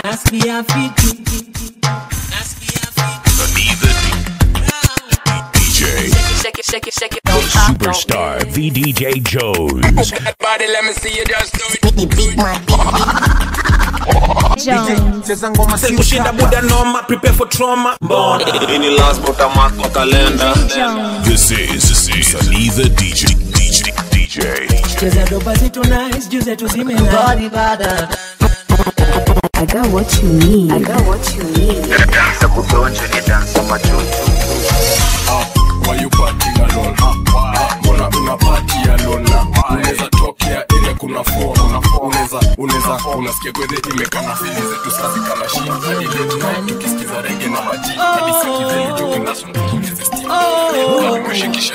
nasikia fiti Anita DJ. Shake it, shake it, shake it. The superstar VDJ Jones. Body, let me see you just do it. cheza ngoma si kushinda utaka. buda noma prepare for trauma mbona ini last but a mark kwa kalenda This is, this is Anita DJ. DJ. DJ. cheza dopa zetu nice juu zetu zimena I got what you need. I got what you need. Why you partying alone? Mbona una party alone? Unaweza tokea ile kuna phone. Unaweza unaweza unasikia kwede imekana fili zetu sazi kana shida. Hadi late night tukisikiza reggae na maji. Hadi sikizeni joke national tuongeze steam. Nimeshikisha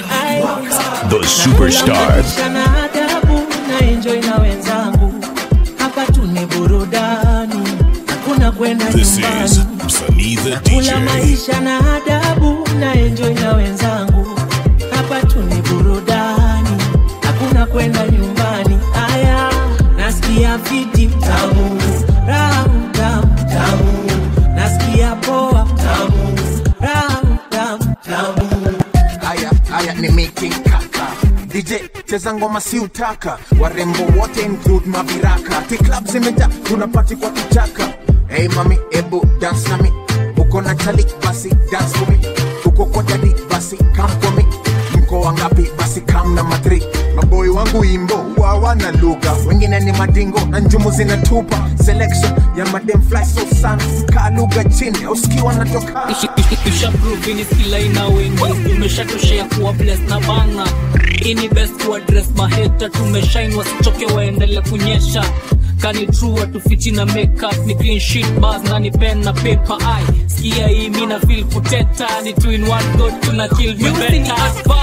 The superstar. na adabu na enjoy na wenzangu hapa tu ni burudani hakuna kwenda This nyumbani is Anita kula DJ. maisha na adabu na enjoy na wenzangu hapa tu ni burudani hakuna kwenda nyumbani aya nasikia fiti tamu ramu tamu tamu nasikia poa tamu ramu tamu tamu haya haya ni making kaka dj cheza ngoma si utaka warembo wote include maviraka ti club zimeja tunapati kwa kichaka hey mami ebu dance nami uko na chali basi dance for me uko kwa jadi basi come for me mko wangapi basi kam na matri maboi wangu imbo wawana lugha wengine ni madingo na njumu zinatupa selection ya madem fly so sana kaa lugha chini usikiwa natoka ishapruvini skila ina wengi tumeshatoshea kuwa bles na banga ini best kuadres maheta tumeshain wasichoke waendele kunyesha kani true watufichi na makeup ni clean sheet bars na ni pen na paper ai skia hii mi na feel kuteta ni two in one go tuna kill me better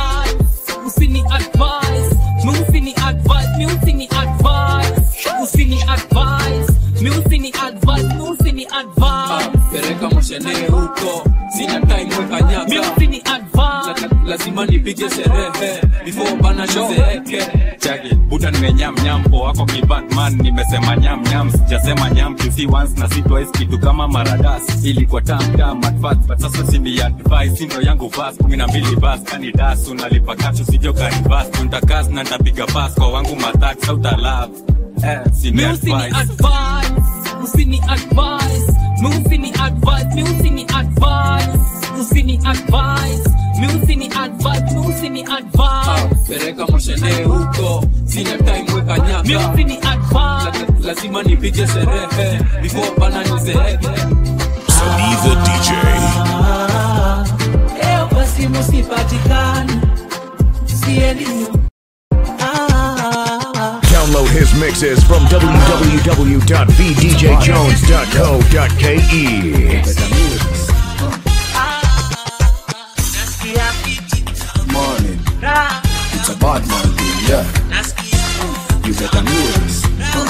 usini advice mi usini advice mi usini advice usini advice mi usini advice mi usini advice pereka mashene huko sina time weka nyaka mi usini advice La- lazima nipige sherehe before bana shozeeke chaki buda nimenyam nyam po wako kibatman nimesema nyam nyam sijasema nyam to see once na si twice kitu kama maradas ilikuwa tam tam at first but sasa sini advice sindo yangu vas kumi na mbili bas kani das unalipa kashu sijo karibas tuntakas na ntapiga bas kwa wangu matak sauta love eh sini mi usini advice advice usini advice mi usini advice mi usini advice usini advice mi usini advice mi usini advice pereka mashene huko sina time weka mi nyaka usini advice La- lazima nipige sherehe before bana nizeeke Anita DJ. leo kwa simu sipatikani siendi Ah, Download his mixes from www.vdjjones.co.ke. nasikia fiti morning. raha It's a bad man thing, yeah. You better know this.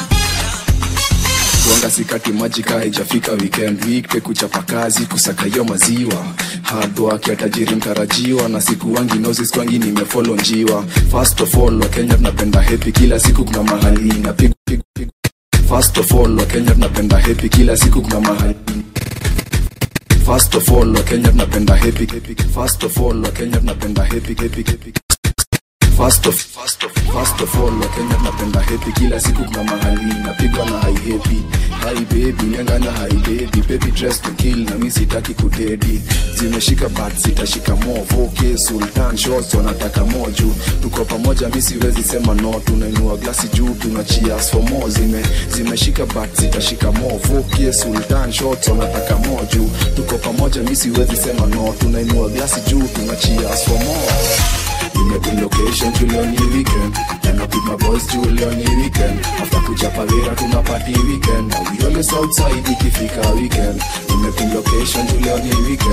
Kuanga sikati maji kaa haijafika weekend week kuchapa kazi kusaka hiyo maziwa hard work ya tajiri mtarajiwa na siku wangi nozi skwangi nimefolo njiwa first of all wakenya tunapenda happy kila siku kuna mahali inapigwa pigwa, pigwa. first of all wakenya tunapenda happy kila siku kuna mahali First of all, Wakenya tunapenda happy happy. First of all, Wakenya tunapenda happy happy happy. First of first of first of all, Wakenya tunapenda happy kila siku kuna mahali napigwa na high happy. Hi baby, nyanganya hi baby, baby dress to kill na mimi sitaki kudedi. Zimeshika but sitashika more. Okay, Sultan shots wanataka more juu. Tuko pamoja mimi siwezi sema no, tunainua glasi juu tuna cheers for more. Zime zimeshika but sitashika more. Okay, Sultan shots wanataka more juu. Tuko pamoja mimi siwezi sema no, tunainua glasi juu tuna cheers for more. Nimepin location Julian ni weekend And up with my boys Julian ni weekend After kuchapa vera tuna party weekend Now we always outside ikifika weekend Nimepin location Julian ni weekend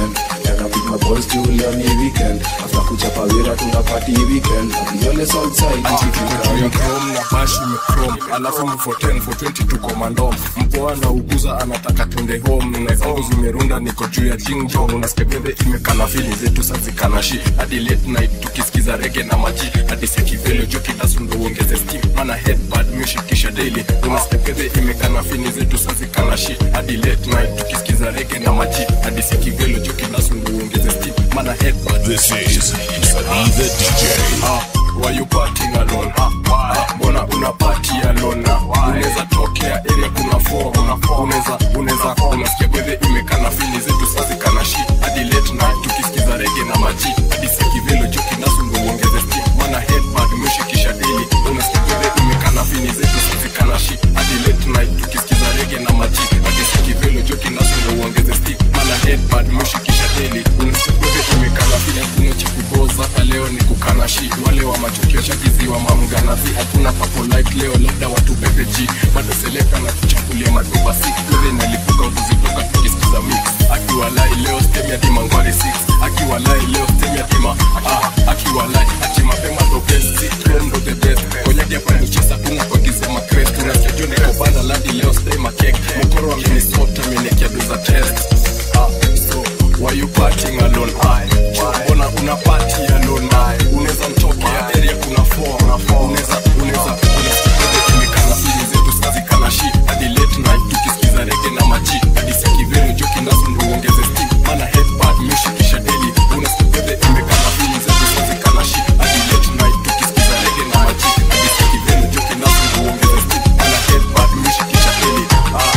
tena pick my balls juu leo ni weekend after kuchapa wira tuna party weekend yole southside ikifika weekend chrome na bashi imechrome alafu mfo 10 for 20 tuko mandom mpoa na uguza anataka twende home na zangu zimerunda niko juu ya jingjong unasikia gede imekana fili zetu sazikana shi hadi late night tukisikiza rege na maji hadi sekivelo jo kitasundo uongeze steam mana headbad mishikisha daily unasikia gede imekana fili zetu sazikana shi hadi late night tukisikiza rege na maji hadi sekivelo jo kitasundo uongeze steam mana headbad This is Sunny the DJ. Ah, why you partying alone? Ah, ah, mbona una party alone? Ah, unaweza tokea area kuna four, unaweza unaweza unasikia gwethe imekana fili zetu sazi kana shi hadi late night tukisikiza rege na maji hadi sekivelo joki nasungu uongeze steam mana headbad umeshikisha daily unasikia gwethe imekana fili zetu sazi kana shi hadi late night tukisikiza rege na maji hadi sekivelo joki nasungu uongeze steam mana headbad umeshikisha daily unasikia gwethe imekana fili hakuna cha kuboza hata leo ni kukana shi wale wa matukio chakiziwa mamganazi hakuna papo like leo labda watu pepeji bado seleka na kuchakulia maduba si kwele nalipuka kuzitoka tukisikiza mix akiwa lai leo stem ya dima ngwari 6 akiwa lai leo stem ya dima ah, akiwa lai ati mapema ndo best si chrome ndo the best konyaki hapa ni chesa kuna kwa kisema crest unasikia juu niko banda ladi leo stay ma cake mkoro wa Minnesota amenekia doza test ah, so why you partying alone I mbona una party alone I unaweza mtokea area kuna four unaweza unaweza unasikia kimekana fili zetu sazi kana shi hadi late night tukisikiza rege na maji hadi sekivero joki nasu ndo uongeze steam mana headbad meshikisha daily unasikia imekana fili zetu sazi kana shi hadi late night tukisikiza rege na maji hadi sekivero joki nasu ndo uongeze steam mana headbad meshikisha daily ah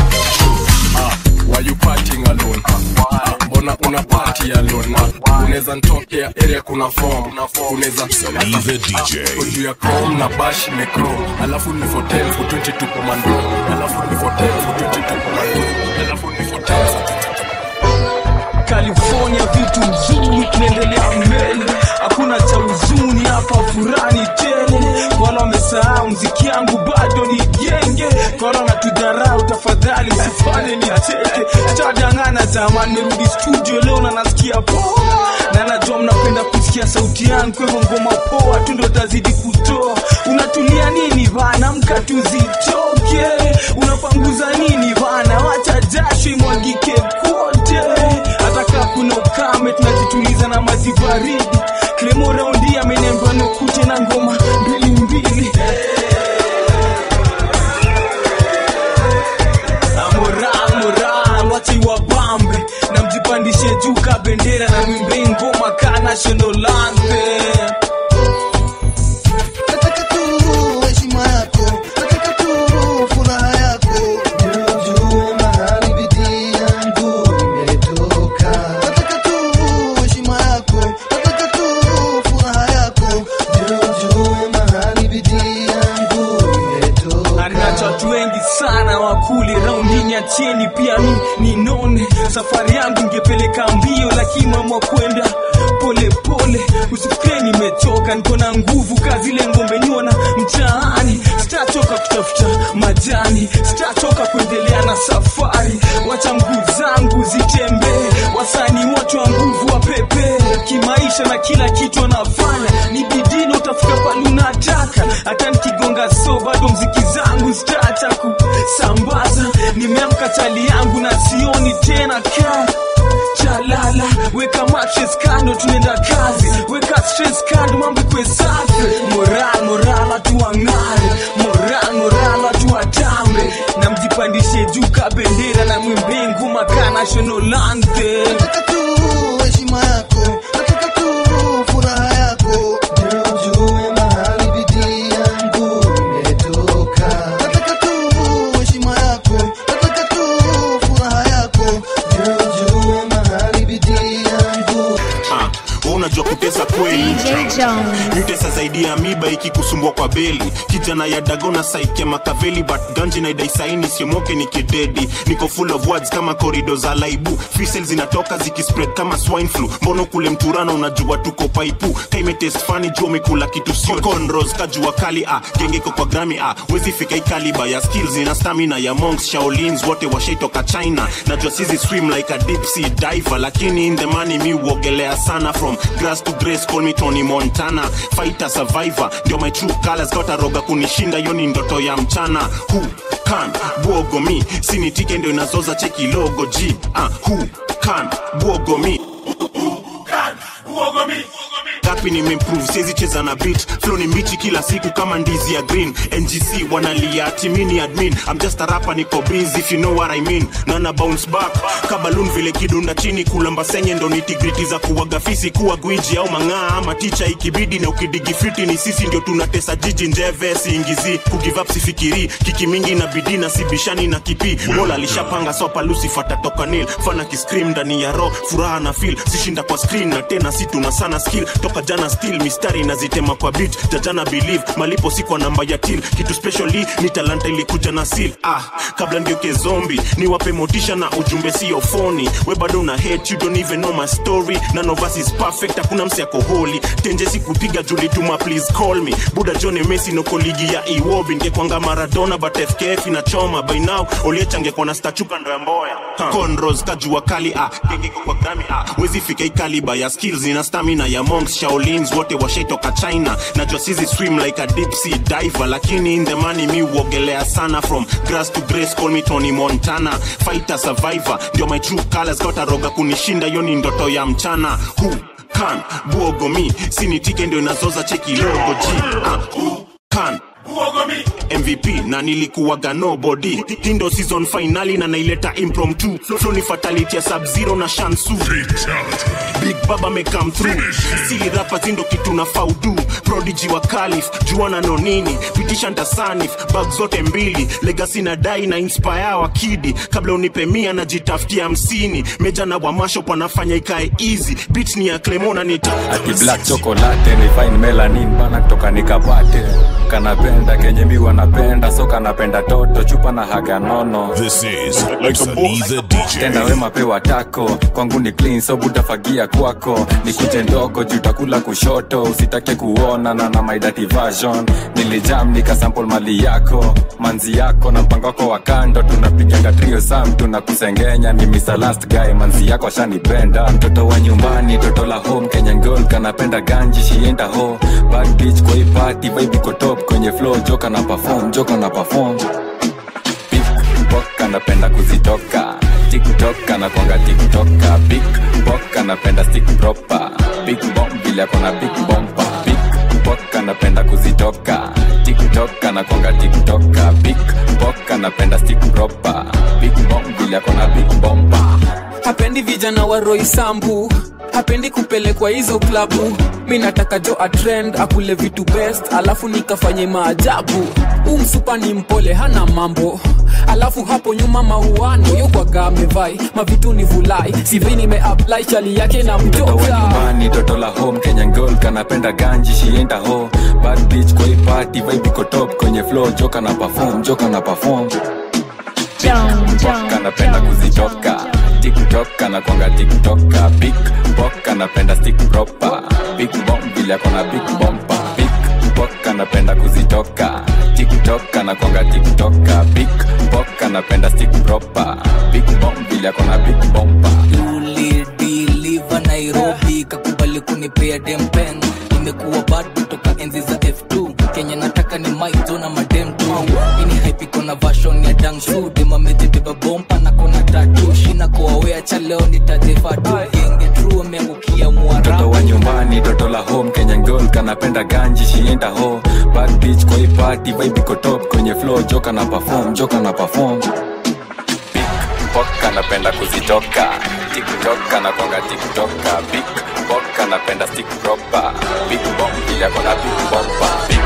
ah why you partying alone ah, mbona una party alone ah, unaweza ntokea area kuna form unaweza Sunny the DJ. juu ya chrome na bash imechrome alafu ni for 10 for 20 tuko mando alafu ni for 10 for 20 tuko mando alafu ni for 10 for 20 California vitu mzuri tunaendelea mbele, hakuna cha huzuni hapa, furani tele. Wala wamesahau mziki yangu bado ni genge, wala wanatudharau, tafadhali usifanye nicheke. Chadangana zamani, merudi studio leo na nasikia poa, na najua mnapenda kusikia sauti yangu, kwa hivyo ngoma poa tu ndo tazidi kutoa. Unatulia nini bana, mka tuzitoke, unapanguza nini bana, wacha jasho imwagike kote hata kaa kuna ukame tunajituliza na maji baridi klemo raundi amenemba nikute na ngoma mbili mbili Ah, moral moral wache wabambe na mjipandishe juu ka bendera na mwimbe ngoma ka national anthem Nataka tu heshima yako, nataka tu furaha yako, ndio ujue mahali bidii yangu imetoka. Nataka tu heshima yako, nataka tu furaha yako, ndio ujue mahali bidii yangu imetoka. Anacho watu wengi sana wakuli raundini ya cheni pia mi ninone safari yangu ingepeleka mbio lakini mama kwenda pole pole usifikire nimechoka niko na nguvu kazi ile ngombe nyona mtaani sitachoka kutafuta majani sitachoka kuendelea na safari wacha mguu zangu zitembee wasani wote wa nguvu wa pepe kimaisha na kila kitu anafanya ni bidii utafika pale unataka hata nikigonga so bado mziki zangu zitaacha kusambaza nimeamka chali yangu na sioni tena ka chalala weka matches kando tunaenda kazi weka stress kando mambo kwe safi moral moral watu wang'are moral moral watu watambe na mjipandishe juu ka bendera na mwimbe nguma ka national anthem Nataka tu heshima yako, nataka tu furaha yako, ndio ujue mahali bidii yangu imetoka. Nataka tu heshima yako, nataka tu furaha yako, ndio ujue mahali bidii yangu Ah, wewe unajua kutesa kweli DJ Jones. mtesa zaidi ya miba ikikusumbua kwa beli kijana ya dagona saike makaveli but ganji na idaisaini siomoke ni kidedi niko full of words kama korido za laibu fisel zinatoka zikispread kama swine flu mbono kule mturano unajua tuko paipu kaimetest fani juu umekula kitu sio conros kajua kali ah gengeko kwa grami ah wezi fika ikaliba ya skills na stamina ya monks shaolins wote washaitoka china najua sizi swim like a deep sea diver lakini in the money mi uogelea sana from grass to grace call me Tony Montana fighter survivor ndio my true colors got roga kunishinda hiyo ni ndoto ya mchana who can bwogo mi sinitike ndio inazoza cheki logo g ah who can bwogo mi gapi nimeimprove siwezi cheza na beat flow ni mbichi kila siku kama ndizi ya green ngc wanalia ati mini admin i'm just a rapper niko busy if you know what i mean nana bounce back kabalun vile kidunda chini kulamba senye ndo nitigriti za kuwaga fisi kuwa gwiji au mang'aa ama ticha ikibidi na ukidigifiti ni sisi ndio tunatesa jiji njeve siingizi kugive up sifikiri kiki mingi na bidii na sibishani na kipi mola alishapanga sopa lucifer tatoka nil fana kiscream ndani ya ro furaha na feel sishinda kwa screen na tena si tuna sana skill toka jana still mistari nazitema kwa beat jajana believe malipo si kwa namba ya till kitu specially ni talanta ilikuja na seal ah kabla ngeuke zombi niwape motisha na ujumbe sio foni we bado una hate you don't even know my story none of us is perfect hakuna msi ako holy tenje sikupiga juli tuma please call me buda john messi noko ligi ya iwobi ngekwanga maradona but fkf inachoma by now oliechangekwa na stachuka ndo ya mboya huh. conros kajua kali ah gengeko kwa grami ah wezi fika ikaliba ya skills ina stamina ya monks shaolins wote washaitoka china najua sizi swim like a deep sea diver lakini in the money mi uogelea sana from grass to grace call me Tony Montana fighter survivor ndio my true colors got roga kunishinda hiyo ni ndoto ya mchana who can bwogo mi sinitike ndio inazoza cheki logo g ah, who can mvp na nilikuwaga nobody hindo season finali na naileta impromptu flow ni fatality ya sub zero na shansu big baba me come through sili rapa zindo kitu na faudu prodigy wa kalif juana no nini pitisha ntasanif bag zote mbili legacy na dai na inspire wa kidi kabla unipe mia najitafutia hamsini meja na wamasho panafanya ikae easy bit ni ya clemona nita ati black chocolate ni fine melanin bana kutoka nikapate kanapenda kenye mi wanapenda so kanapenda toto chupa na haga nono This is Msanii the DJ. tenda wema pewa tako kwangu ni clean so butafagia kwako nikuje ndogo jutakula kushoto usitake kuona na na my dirty version nilijam nikasample mali yako manzi yako na mpango wako wa kando tunapiganga trio sam tunakusengenya ni Mr. last guy manzi yako ashanipenda mtoto wa nyumbani toto la home Kenyan girl kanapenda ganji shienda ho bad bitch kwa hii party vibe iko top kwenye flow joka na perform joka na perform Bok anapenda kuzitoka tiktok anakwanga tiktoka big bok anapenda stick proper big bomb vile akona big bomba big bok anapenda kuzitoka tiktok anakwanga tiktoka big bok anapenda stick proper big bomb vile akona big bomba hapendi vijana wa roisambu hapendi kupelekwa hizo klabu mi nataka jo atrend akule vitu best alafu nikafanye maajabu huu msupa ni mpole hana mambo alafu hapo nyuma mauano yokwaga amevai mavitu ni vulai sivi nimeapply chali yake na mtoto wa mtoka nyumbani toto la home kenyan girl kanapenda ganji shienda ho bad bitch kwa hii party vibe iko top kwenye flow joka na perform joka na perform Bok anapenda kuzitoka tiktok anakwanga tiktoka big bok anapenda stick proper big bomb vile akona big bomba big bok anapenda kuzitoka tiktok anakwanga tiktoka big bok anapenda stick proper big bomb vile akona big bomba ulidiliva nairobi kakubali kunipea dempen nimekuwa bado toka enzi za f2 kenya nataka ni maizo na madem tu ini haipiko na vashon ya dangsu demamejibeba bompa na kona tatu shina koawea cha leo nitajefatu genge tru ameangukia mtoto wa mwarabu nyumbani toto la home kenyan girl kanapenda ganji shienda ho bad bitch kwa hii party vibe iko top kwenye flow joka na perform joka na perform big bok anapenda kuzitoka tiktok anakwanga tiktoka big bok anapenda stick proper big bomb vile akona big bomba big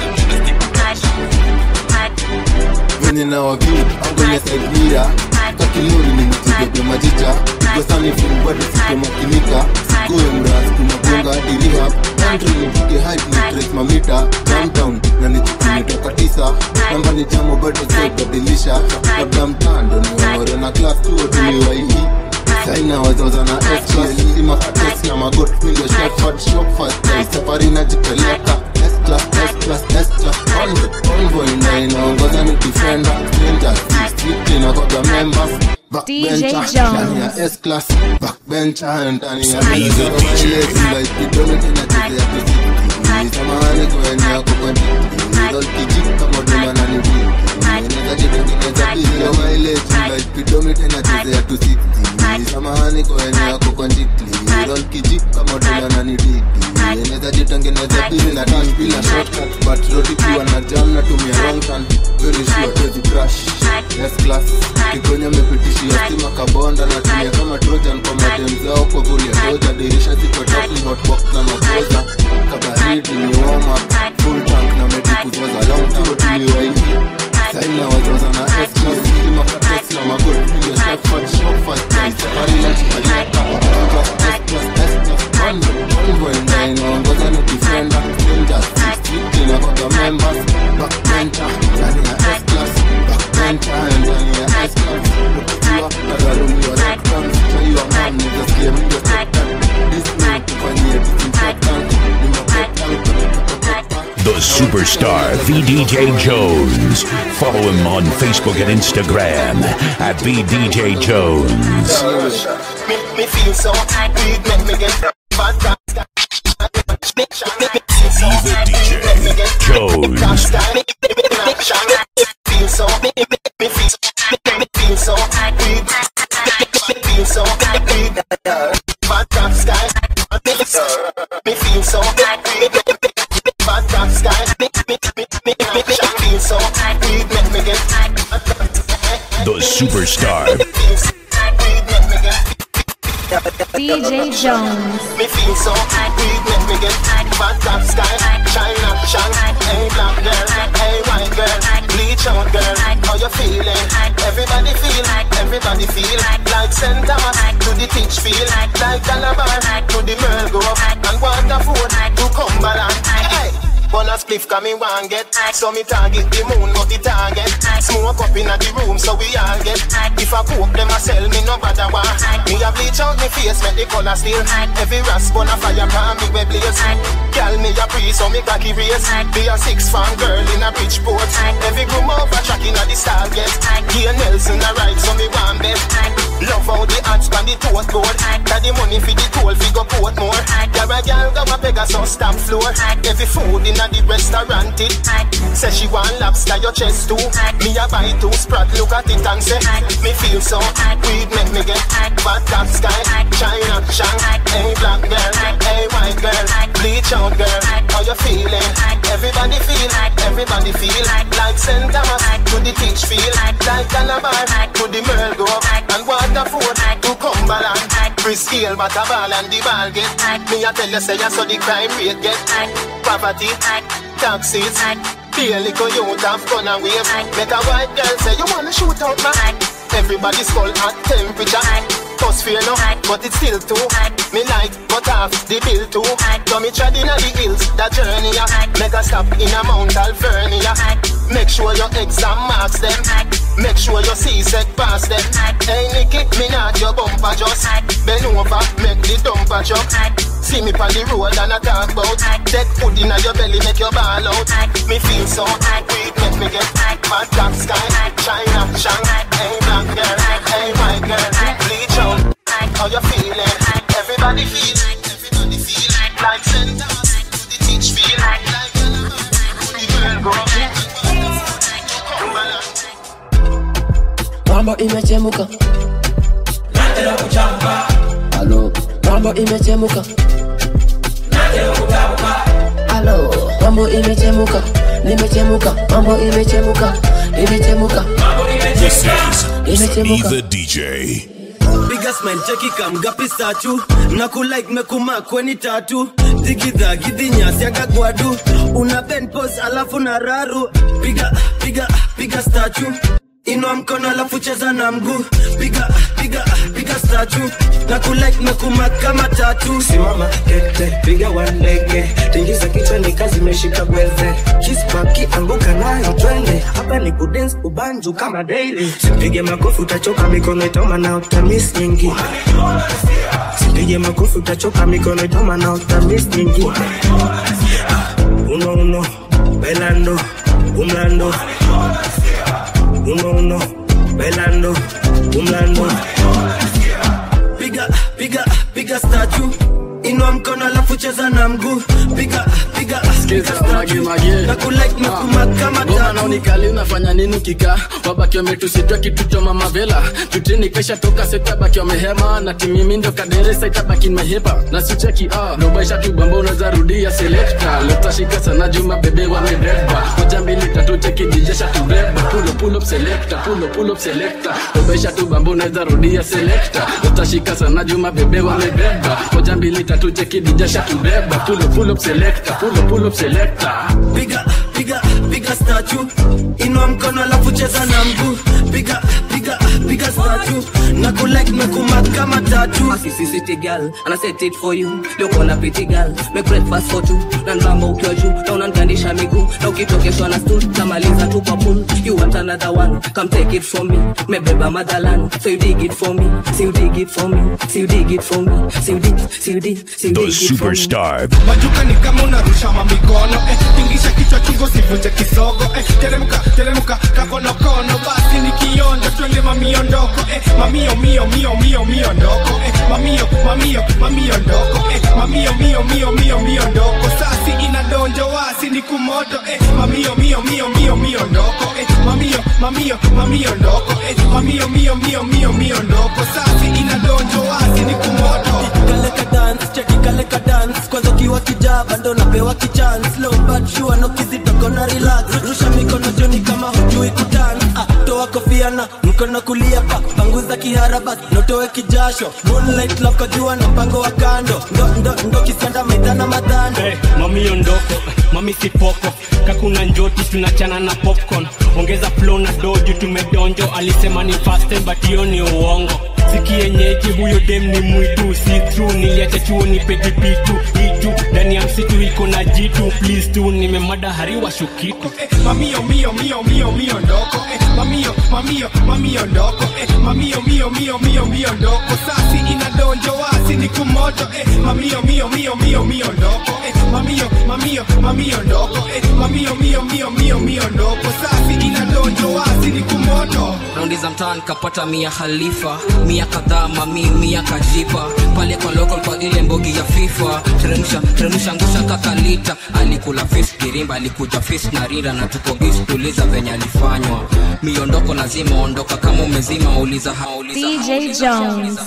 venye na waviu angonya saidira kilori nimechezea majicha gosani filmbado sikomakinika sikoe mras kumagonga dirihab country nipige hype ni trace mamita downtown na nichikumetoka tisa namba ni jamo bado zebadilisha labda mtando ni waore na class tuo tuliwaihi saina wazoza na S-class sima kates na magot mindo shefard shopfast na safari najipeleka S-class S-class S-class convoy convoy na inaongoza ni defender stranger street inakoga members backbencher ndani ya S-class backbencher ndani ya Samiza DJ. idonete nachezea kusiti samahani kwenye yako kwa ndiki kijik kama dola na ni Eneza jitengeneza pili ya mileage like speedometer nachezea 260 samahani kwenye yako kwa ndiki roll kijik kama dola na ni diki Eneza jitengeneza pili na dash bila shortcut but road ikiwa na jam na tumia wrong turn very sure tuwezi crash yes class kigonya mepitishia stima kabonda na tumia kama trojan kwa madem zao kwa vuli ya doja dirisha ziko top ni hotbox na makoza kabaridi ni warm up full tank na medikuzoza long tour tuliwaingi saina wazoza na s class stima kates na magod ndio shefard shopfast na safari na chipaleta class s class s class convoy convoy na inaongoza ni defender stranger street inakoga members backbencher ndani ya s class backbencher ndani ya s class ukiwa kagarumiwa lockdown chaiwa man nizasikia mingo sektan disney tufanyie disinfectant ni mabetan The superstar VDJ Jones. Follow him on Facebook and Instagram at VDJ Jones. Me, me feel so weed make me get bad guys. Jones. Feel so, me, me, me feel so, me, me feel so weed. Me feel so weed. Bad guys, guys. Me feel so weed. Bad guys, guys. Me, me, me, me, me, me feel so weed. Make me get The superstar DJ Jones. Me feel so weed make me get bad top sky. China, shine. Hey black girl, hey white girl, bleach out girl. How you feeling? Everybody feel, everybody feel like St. Thomas to the teach feel like Calabar to the Merle go up and Waterford to Cumberland. Hey. Bonus spliff come in one get So me target the moon not the target Smoke up in the room so we all get If I cook them I sell me no bother one Me a bleach out me face make the color still Every rasp on a fire pan me we blaze Call me a priest so me cocky race Be a six fan girl in a Bridgeport Every groom over track in a the star get Gear Nelson a ride so me want bet Love how the ads pan the toast board Got the money for the toll fi go port more Got a girl go a Pegasus stamp floor Every food in a the restaurant it Say she want lobster your chest too Me a buy two sprat look at it and say Me feel so weed make me get Bad top sky China shang Hey black girl Hey white girl Bleach out girl How you feeling Everybody feel Everybody feel Like St. Thomas To the teach feel Like Calabar To the Merle go And Waterford To Cumberland Free scale but a ball and the ball get Me a tell you say I saw the crime rate get Poverty Taxes Daily go youth have gun and wave Make a white girl say you wanna shoot out man Everybody's skull at temperature Cause fear no, but it's still too Me like, but half the bill too So me tread inna the hills, that journey ya Make a stop in a Mount Alvernia Make sure your exam marks them Make sure your C-sec pass them Hey Nicky, me not your bumper just Bend over, make the dumper jump See me on the road and I talk about Take food inna your belly, make your ball out Me feel so weak, make me get Bad top sky, China, Shang Hey black girl, hey white girl Bleach out, how you feeling? Everybody feel, everybody feel Like St. Thomas, the teach feel Like the girl grow mambo imechemuka halo mambo imechemuka halo mambo imechemuka nimechemuka mambo imechemuka imechemuka This is imechemuka the DJ. piga smile cheki kamgapi sachu na kulike mekuma kweni tatu digidha gidhinyasi agagwadu una ben pos alafu na raru piga piga piga stachu inua mkono alafu cheza na mguu piga piga piga statu na kulike na kumak kama tatu simama kete piga walege tingiza kichwa ni kazi imeshika gweze kispaki anguka nayo twende hapa ni kudens ubanju kama daily sipige makofi utachoka mikono itoma na utamis nyingi sipige makofi utachoka mikono itoma na utamis nyingi Ah, uno uno bailando umlando uno uno bailando umlando piga piga piga statu inua mkono alafu cheza na mguu piga piga piga statu na kulike na kumak kama ngoma tatu naonikali unafanya nini kika wabaki wametusitwa kitu cha mama vela tutini kesha toka setabaki wamehema na timimi ndo kaderesa itabaki mehepa na sicheki ah robaisha tu bamba unaweza rudia selekta letashika sana juma bebe wamebeba moja mbili tatu cheki dijesha tubeba pulo pull up selector pulo pull up selector robaisha tu bamba unaweza rudia selekta letashika sana juma bebe wamebeba moja mbili tatu cheki dijesha tubeba pulo pull up selector pulo pull up selector piga piga piga statu inua mkono alafu cheza na mguu piga piga piga statu na kulike na kumak kama tatu Sissy city girl and I set it for you Look on a pretty girl make breakfast for two na nramba ukiwa juu na unanigandisha miguu na ukitokeshwa na stool tamaliza tu kwa pool you want another one come take it from me mebeba motherland so you dig it for me so you dig it for me so you dig it for me so you dig so you dig so you The dig it for me superstar. majuka ni kama unarusha mamikono eh, tingisha kichwa chungo sivunje kisogo eh, teremuka teremuka kakonokono basi ni kionjo twende mamiondoko eh, mamio mio mio mio mio ndoko eh, mamio mamio mamio ndoko eh, mamio mio mio mio mio ndoko sasi inadonjo wasi ni kumoto eh, mamio mio mio mio mio ndoko eh, mamio mamio mamio ndoko eh, mamio mio mio mio mio ndoko sasi inadonjo wasi ni kumoto kaleka dance cheki kaleka dance kwanza ukiwa kijaba ndo napewa kichance low but sure no kizitoko na relax rusha mikono joni kama hujui kudance ah, toa kofia na mkono kulia pa panguza kiharaba notoe kijasho moonlight love kwa jua na mpango wa kando ndo ndo ndo kisanda maidana madhando Hey, mami ondoko mami sipoko kakuna njoti tunachana na popcorn ongeza flow na doju tumedonjo alisema ni faste but hiyo ni uongo sikienyeji huyo dem ni mwitu si true niliacha chuo ni pedipitu itu ndani ya msitu iko na jitu please tu nimemada hariwa shukitu mamio mio mio mio mio ndoko eh, mamio mamio mamio ndoko eh, mamio mio mio mio mio ndoko sasi inadonjo wasi ni kumoto eh, mamio mio mio mio mio ndoko eh, mamio mamio mamio ndoko eh, mamio mio mio mio mio ndoko sasi inadonjo wasi ni kumoto raundi za mtaa nikapata mia khalifa mia kadhaa mami mia kajipa pale kwa local kwa ile mbogi ya fifa teremsha teremsha ngusha kakalita alikula fish girimba alikuja fish na rinda na tuko bis tuliza venye alifanywa miondoko lazima ondoka kama umezima uliza hauliza DJ Jones.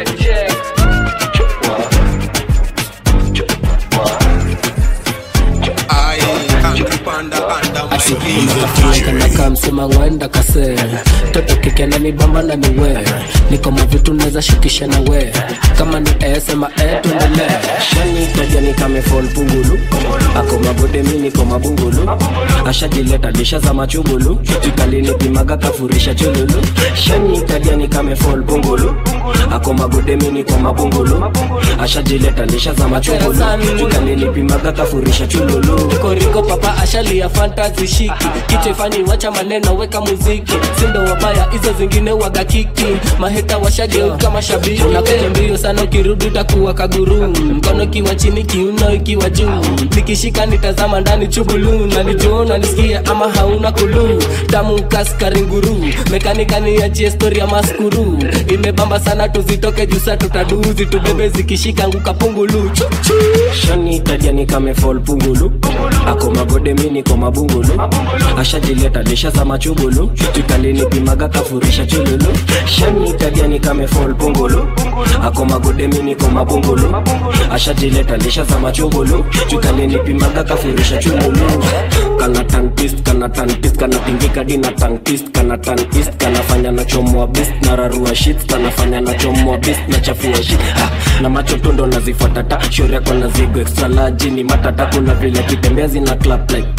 kanaka msema ngwenda kase toto kikena ni bamba na ni we niko mavitu naweza shikisha na we kama ni esema etundele shani tajani kame fall pungulu ako mabode mi niko mabungulu ashajileta lisha za machugulu jikalini pimaga kafurisha chululu shani tajani kame fall pungulu ako mabode mi niko mabungulu ashajileta lisha za machugulu jikalini pimaga kafurisha chululu koriko papa ashalia fantasy shiki kichefani wacha maneno weka muziki sindo wabaya hizo zingine waga kiki maheta washageuka mashabiki unakuja mbio sana ukirudi utakuwa kaguru mkono ikiwa chini kiuno ikiwa juu nikishika nitazama ndani chubulu nanijuona nisikia ama hauna kulu damu kaskaringuru mekanika niachie stori ya maskuru imebamba sana tuzitoke jusa tutaduzi tubebe zikishika nguka pungulu Chuchu. shani tajani kame fall pungulu ako magode mi niko mabungulu ashajileta lisha za machugulu jikalini pimaga kafurisha chululu shani tajani kame fall pungulu ako magode mi niko mabungulu ashajileta lisha za machugulu jikalini pimaga kafurisha chululu kana tantist kana tantist kana tingika dina tantist kana tantist kanafanya na chomwa bist na rarua shit kanafanya na chomwa bist na chafua shit ha, na macho tundo nazifuatata shore yako na zigo extra large ni matata kuna vile kitembezi na clap like that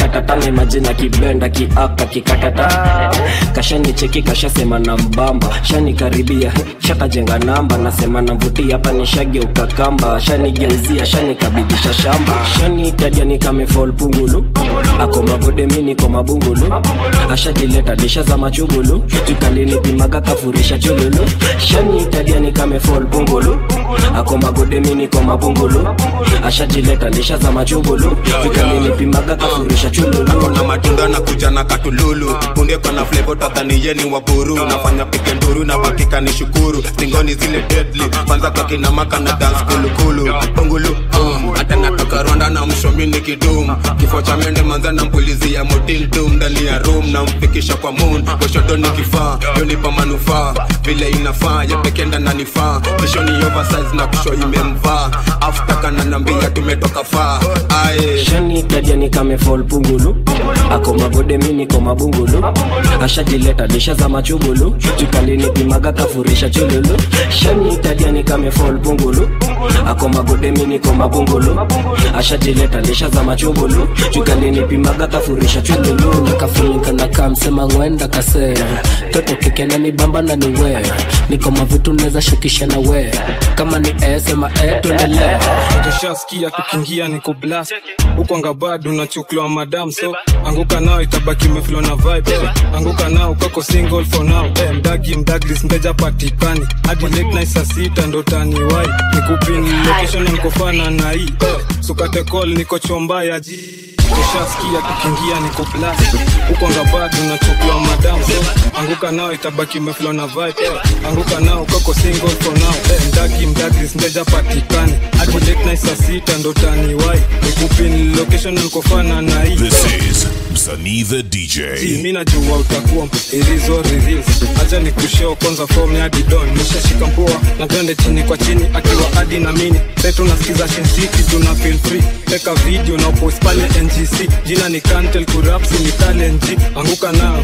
kikatatane majina kibenda kiaka kikatata kashani cheki kashasema na mbamba shani karibia shakajenga namba nasema navutia hapa nishageuka kamba shani geuzia shani kabidisha shamba shani tadia ni kamefol pungulu ako magode mini kwa mabungulu ashajileta disha za machugulu tukalinipimaga kafurisha chululu shani tadia ni kamefol pungulu ako magode mini kwa mabungulu ashajileta disha za machugulu tukalinipimaga kafurisha chululu na matunda na kuja na katululu punde kona flevo tadhani yeni wa buru nafanya pike nduru na bakika ni shukuru stingoni zile deadly kwanza kwa kinamaka na dance kulukulu pungulu um, hata natoka rwanda na mshomini kidum kifo cha mende manza na mpulizi ya motildum ndani ya room na mfikisha kwa moon goshodo ni kifaa yonipa manufaa vile inafaa yapekenda na nifaa kishoni oversize na kusho imemvaa after kana nambia tumetoka faa aye shani tadia ni kamefol pungulu ako magode mini kwa mabungulu ashajileta disha za machugulu tukalinipimaga kafurisha chululu shani tadia ni kamefol pungulu ako magode mini kwa mabungulu ashajileta disha za machugulu tukalinipimaga kafurisha chululu nakafunika na kamsema ngwenda kase toto kikena ni bamba na ni we niko mavitu neza shukisha na we kama ni esema etuendelee tushaskia tukiingia niko blast huko ngabado unachukliwa madam so anguka nao itabaki meflo na vibe eh. anguka nao kako single for now eh, mdagi mdaglis mteja patikani hadi late night saa sita ndo taniwai nikupin location na nikofana na hii eh. sukate call niko chomba ya ji tushaskia tukiingia niko blast huko ngabado unachukliwa madam so anguka nao itabaki meflo na vibe eh. anguka nao kako single for now eh, mdagi mdaglis mteja patikani hadi late night saa sita ndo taniwai nikupin location na nikofana na hii This eh. is Msanii the DJ. mi najua utakuwa ilizo reveals acha ni kusheo kwanza form ya didon nishashika mpua na twende chini kwa chini akiwa adi na mini sai tunasikiza shensiti tuna feel free teka video na post pale ngc jina ni kantel kurapsi ni talenji anguka nao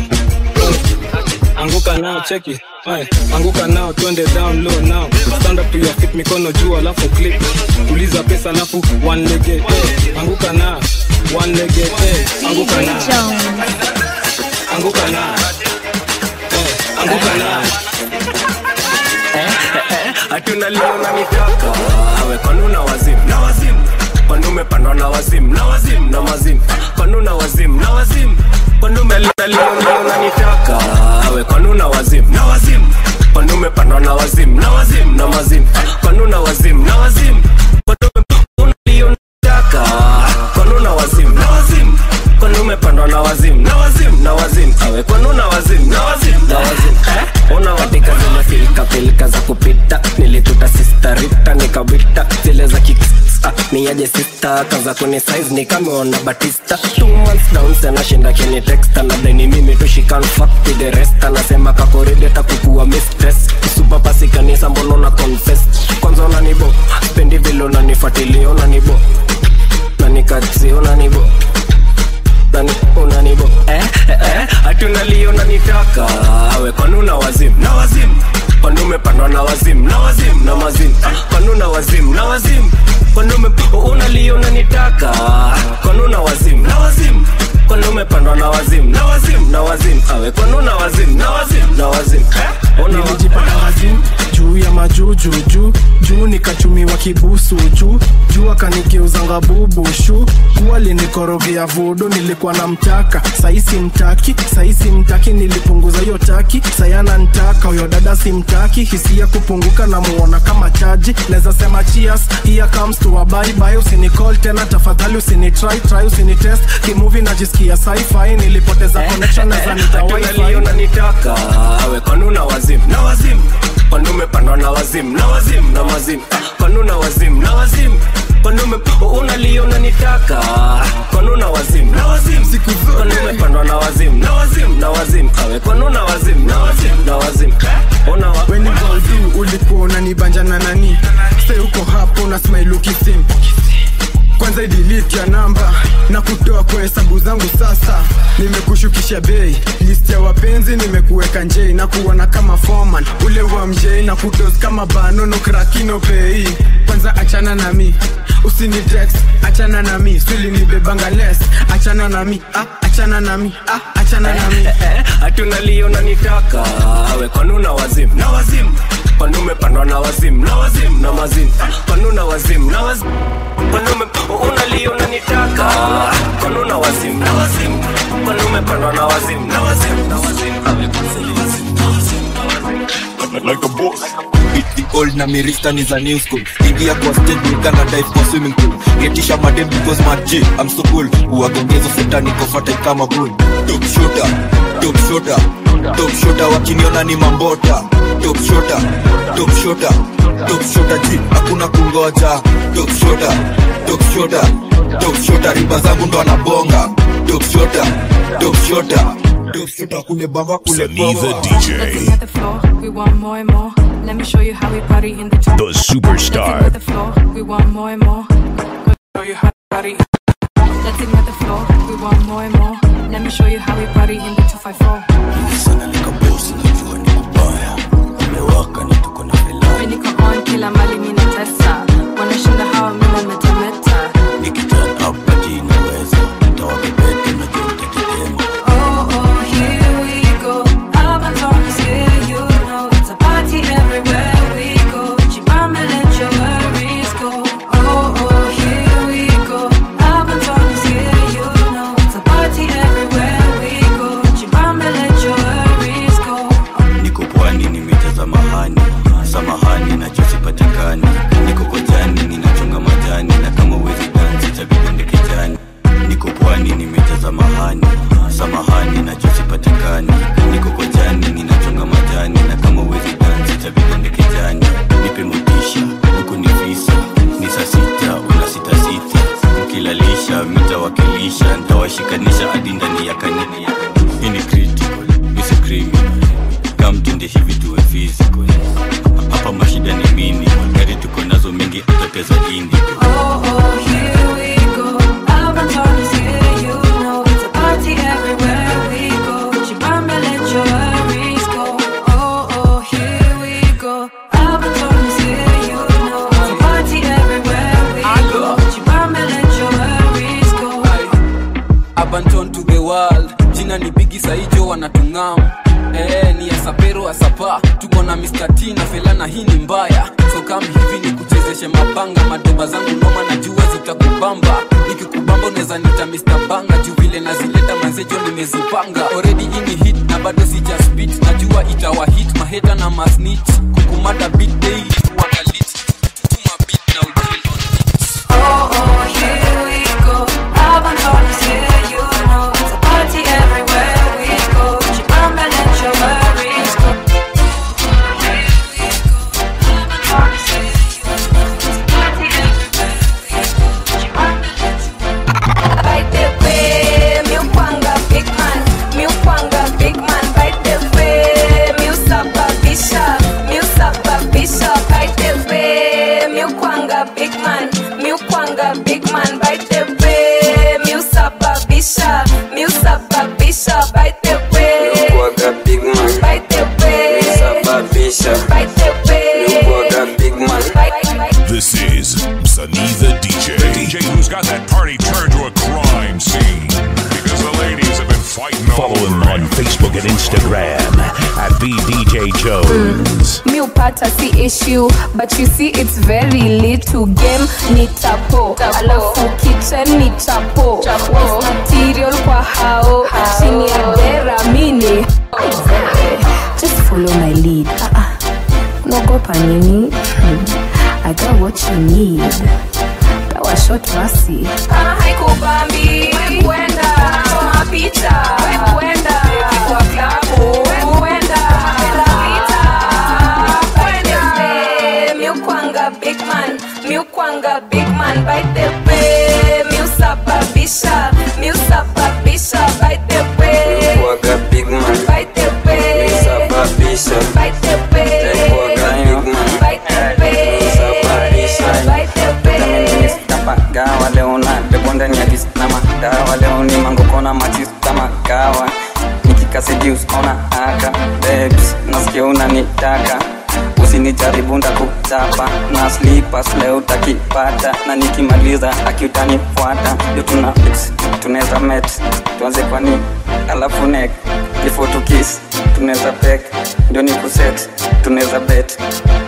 anguka nao cheki Aye, anguka nao twende down low now stand up to your feet mikono juu alafu click tuliza pesa alafu one legged eh. anguka nao one legged eh. anguka nao anguka nao eh. anguka nao hatuna leo na mitaka awe kanuna wazimu na wazimu kwani umepandwa na wazimu na wazimu na mazimu kwani una wazimu na wazimu kwani umeleta leo leo na mitaka awe kanuna wazimu na wazimu kwani umepandwa na wazimu na wazimu na mazimu kwani una wazimu na wazimu kwani ulionitaka kwani una wazimu na wazimu kwani umepandwa na wazimu na wazimu na wazimu awe kwani una wazimu na wazimu na wazimu eh? una watika zile filika filika za kupita nilituta sisterita nikawita zile za kik Ah, ni aje sista kaza kuni size ni kameona batista two months down sana shinda kini texta na deni mimi tushikan fuck to the rest anasema kakoride takukuwa mistress super pasi kanisa mbono na confess kwanza unanibo spendi vile unanifuatilia unanibo na nikatsi unanibo nani unanibo eh, eh, eh, hatuna lio nanitaka awe kwanuna wazimu na wazimu kwani umepandwa na wazimu na wazimu na mazimu kwanuna wazimu na wazimu kwani ume unalio nanitaka kwanuna wazimu na wazimu kwani umepandwa na wazimu na wazimu na wazimu awe kwanuna wazimu na wazimu na wazimu eh, una nilijipata wazimu juu ya majuju juu juu nikachumiwa kibusu juu juu akanigeuzanga bubu shu kuwa linikorogea vudu nilikuwa na mtaka saisi mtaki saisi mtaki nilipunguza hiyo taki sayana ntaka huyo dada simtaki hisia kupunguka na muona kama chaji naweza sema cheers here comes to a bye bye usinicall tena tafadhali usinitry try usinitest kimuvi najisikia sci-fi nilipoteza connection naweza nita Hatuna wifi unanitaka awe kwanuna wazimu na wazimu kwani umepandwa na wazimu na wazimu na mazimu kwanuna wazimu na wazimu kwani ume unalio unanitaka kwanuna wazimu na wazimu siku zote kwani umepandwa na wazimu na wazimu na wazimu awe kwanuna wazimu na wazimu na wazimu una wa weni goldu ulikuwa unanibanja na nani se uko hapo na smile ukisim kwanza kwanza idiliti ya namba na kutoa kwa hesabu zangu sasa nimekushukisha bei list ya wapenzi nimekuweka njei na kuona kama foreman ule wa mjei na kudos kama banono krakino pei kwanza achana na mi usini text achana na mi swili ni bebanga les achana na mi ah, achana na mi ah, achana na mi hatuna lio nanitaka wekonuna wazimu na wazimu kwani umepandwa na wazimu na wazimu na mazimu kwanuna wazimu na wazimu kwani ume unalio nanitaka kwanuna wazimu na wazimu kwani umepandwa na wazimu na wazimu na like a boss. It's the old na mirista ni za new school ingia kwa stage nikana dive kwa swimming pool getisha madem because my G I'm so cool uwagongezo futa niko fata kama bull top shooter top shooter top shooter wakiniona ni mambota top shooter top shooter top shooter G hakuna kungoja top shooter top shooter top shooter riba zangu ndo anabonga top shooter top shooter top shooter kule bamba kule Saniva DJ, the floor. We want more and more. Let me show you how we party in the the superstar. the floor. We want more and more. Show you how we party. Let's ignite the floor. We want more and more. Let me show you how we party in the 254. Mimi niko on kila mali mimi natesa. Wanashinda hawa mimi nametemeta. Oh, oh, here we go. Urban Talk is here, you know. It's a party everywhere we go. Chibamba, let your worries go. Oh, oh, here we go. Urban Talk is here, you know. It's a party everywhere we go. Chibamba, let your worries go. niko pwani nimejaza mahani samahani nachosipatikani niko kojani ninachonga majani na kama uwezi dansi chabidondeke jani niko pwani nimejaza mahani samahani nachosipatikani niko kojani ninachonga majani na kama uwezi dansi chabidondeke jani nipe motisha huku ni visa ni saa sita una sita sita mkilalisha mitawakilisha ntawashikanisha hadi ndani ya kanini hii ni critical is a criminal kamtende hivi tuwe physical hapa mashida ni mini gari tuko nazo mingi atateza indi Oh, oh, here we go. Urban Talk is here, you know. It's a party everywhere we go. Chibamba, let your worries go. Oh, oh, here we go. Urban Talk is here, you know. It's a party everywhere we go. Chibamba, let your worries go. Abanton to the world jina ni bigi saijo wanatungam Eh, ni asapero asapa tuko na Mr. T na felana hii ni mbaya so kam hivi ni kuchezeshe mabanga madoba zangu noma na jua zitakubamba nikikubamba unaweza nita Mr. Banga juu vile nazileta manzejo nimezipanga already ini hit na bado sija spit najua itawa hit maheta na masnitch kukumada beat daily wakalit tuma beat na ujil Oh, oh, here we go. Urban Talk is here, you know. It's a party everywhere we go. Chibamba, let your worries go. By the way, mi upanga big man, mi upanga big man. By the way, mi usababisha, mi usababisha. By the way, mi upanga big man, mi upanga big man. By the way, mi usababisha, mi usababisha. By the way, Kuaga big man by the way, Sababisha by the way. Kuaga big man This is Saniva DJ. The DJ who's got that party turned to a crime scene. Because the ladies have been fighting Follow him on Facebook and Instagram at VDJ Jones. mi upata si issue but you see it's very little game ni tapo alafu kitchen ni chapo Waste material kwa hao chini ya dera mini Just follow my lead. Ah, ah. Unaogopa nini? Hmm. I got what you need. Pewa shot basi. kama haikubambi kwenda choma picha kwenda kwa klabu kwenda pita kwenda mi ukwanga big man mi ukwanga big man by the way mi usababisha mi usababisha by the way Kuaga big man by the way Sababisha by the way Kuaga big man by the way Sababisha by the way Tapagawa leo na nikaseduce ona aka babes nasikia unanitaka usinijaribu ndakuchapa na slippers leo utakipata na nikimaliza akiutanifuata ndio tuna tunaweza met tuanze kwani alafu nek before to kiss tunaweza pek ndio ni kuset tunaweza bet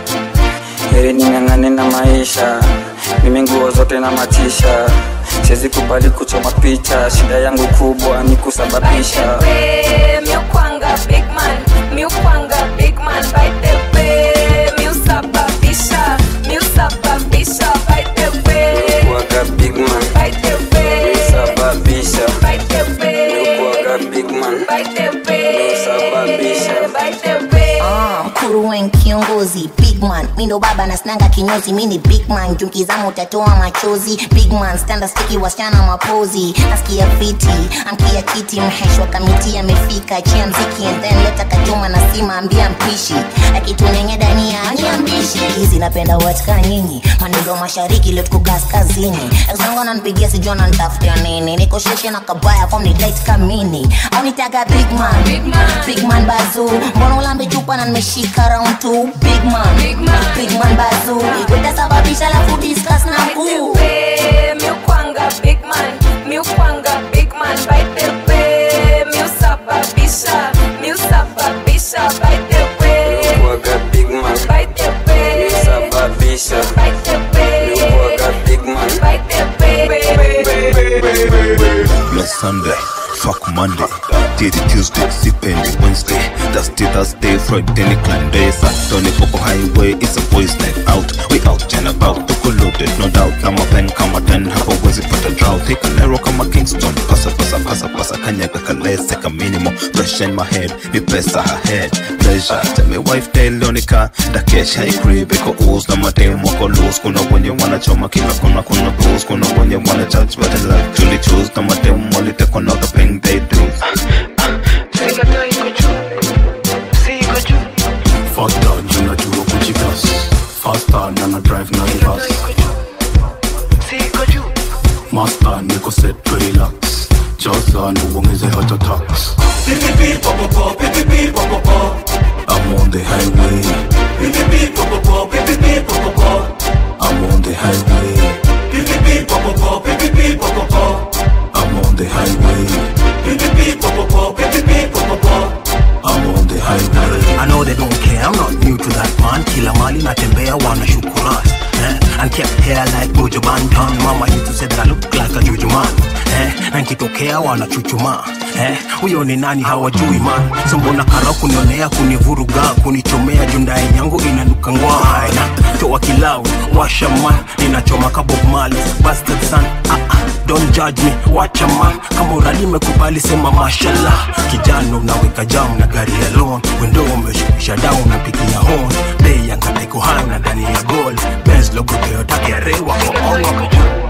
heri ning'ang'ane na maisha mimi nguo zote na matisha siwezi kubali kuchoma picha shida yangu kubwa ni kusababisha way, miukwanga big man, miukwanga big man, by the way, miusababisha, miusababisha, by the way, kuaga big man by the way, sababisha by the way, kuaga big man by the way, sababisha by the way. Ah, mkuruwen kiongozi bigman mindo baba na snanga kinyozi mini bigman junkizama utatoa machozi bigman standa stiki wasichana mapozi nasikia fiti amkia kiti mheshwa kamiti amefika chia mziki and then leta kachuma na sima ambia mpishi akitunenye dania ania mbishi hizi napenda watika nyinyi manindo mashariki leo tuko kaskazini exangu ananipigia sijua nantafutia nini niko sheshe na kabaya fom ni light kamini au nitaga bigman bigman bazu mbona ulambe chupa na nimeshika round 2 bigman bigman bazu utasababisha lafu discuss na kuu way, miukwanga big man, miukwanga big man, by the way, miusababisha, miusababisha, by the way, kuaga big man by the way, sababisha by the way, kuaga big man by the way. Bless Sunday, fuck Monday. Titty Tuesday, sipendi Wednesday. Dusty Thursday, Friday ni clan day. Saturday Popo Highway, it's a boys night out. We out and about, tuko loaded, no doubt. Kama pen, kama ten, hapa wezi pata drought. Take an arrow kama Kingston. Pasa, pasa, pasa, pasa, kanyaga kalese ka minimum. Fresh in my head, mi pesa her head. Pleasure, tell me wife tell Leonica. Dakesha ikrib, iko ooze na madem wako loose. Kuna wenye wanachoma kila kona, kuna pose. Kuna wenye wana judge, but I like to choose. Na madem walitekwa na the thing they do. Faster, junajua kujigas Faster, nana drive na reverse Master, niko set to relax Jaza, na uongeze hata tax I'm on the highway I'm on the highway I'm on the highway I'm on the highway I know they don't care, I'm not new to that man Kila mali natembea wana shukuras eh? And kept hair like Bojo Banton Mama used to say that I look like a juju man eh? Na nkitokea wana chuchuma eh? Huyo ni nani hawajui man So mbona kara kunionea kunivuruga Kunichomea jundai yangu inanuka ngwai Na toa kilau, washa man Ninachoma ka Bob Marley, bastard son ah, ah. Don't judge me, wacha man Kama urali mekubali sema mashallah Kijana unaweka jam na gari ya loan Wendo umeshukisha down na pigia horn Bei yanga iko high na ndani ya gold Benz logo Toyota KRA wako on wako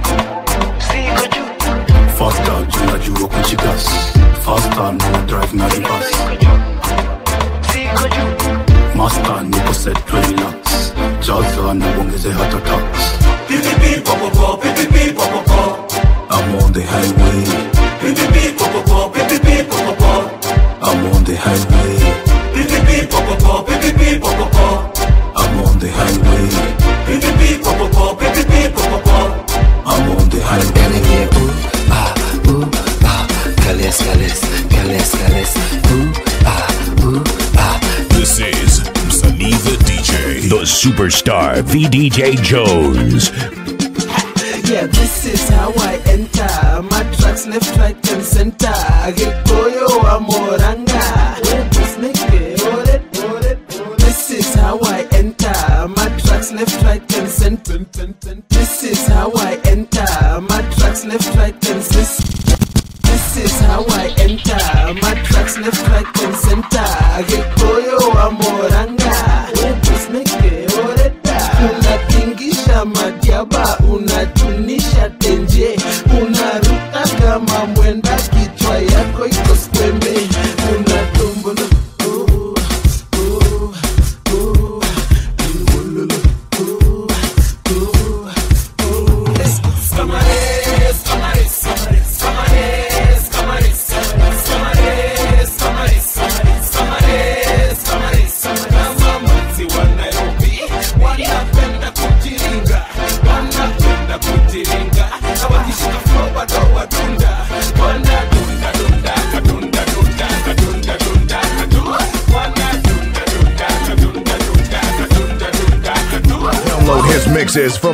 Faster, junajua kujigas Faster, nana drive na reverse Master, niko set to relax Jaza, na uongeze hata tax I'm on the highway I'm on the highway I'm on the highway I'm on the highway Kales, kales, kales, kales. Ooh, ah, ooh, ah. This is Sunny the DJ. The superstar VDJ Jones. Yeah, this is how I enter. My tracks left, right, and center. Gikoyo amoranga. This is how I enter. My tracks left, right, and center. This is how I enter. My tracks left, right, and center. This is how I enter. My tracks left, right, and center. Gikoyo amoranga. Unatingisha madiaba, unatunisha tenje, unaruka kama mwenda, kichwa yako iko skwembe, unatumbulu mixes from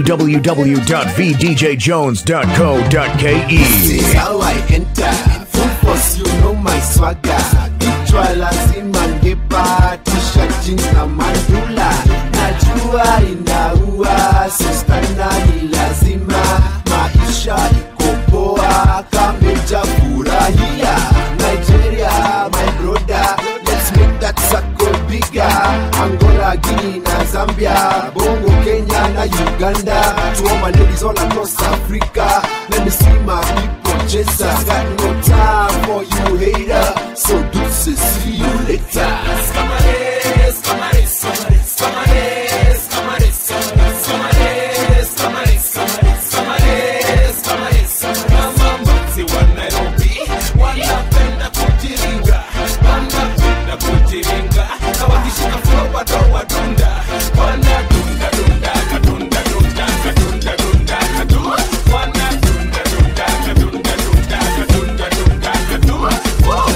www.vdjjones.co.ke. This is how I enter. Full force, you know my swagger. Kichwa lazima ngepa, t-shirt, jeans na mandula. Najua inaua, sistana ni lazima. Maisha iko poa, kameja furahia. Nigeria, my brother, let's make that circle bigger. Angola, Guinea na Zambia, Bongo, Kenya na Uganda. To all my ladies all across Africa, let me see my people Jesus. Got no time for you hater, so deuces, see you later. Camares, camares, camares, camares, camares, camares, camares, camares, camares, camares, Mamambazi wa Nairobi, wanapenda kujiringa, wanapenda kujiringa, na wakishika flow watawadunda, wanadunda dunda kadunda dunda kadunda dunda kadu, wanadunda dunda kadunda dunda kadunda dunda kadu. Whoa.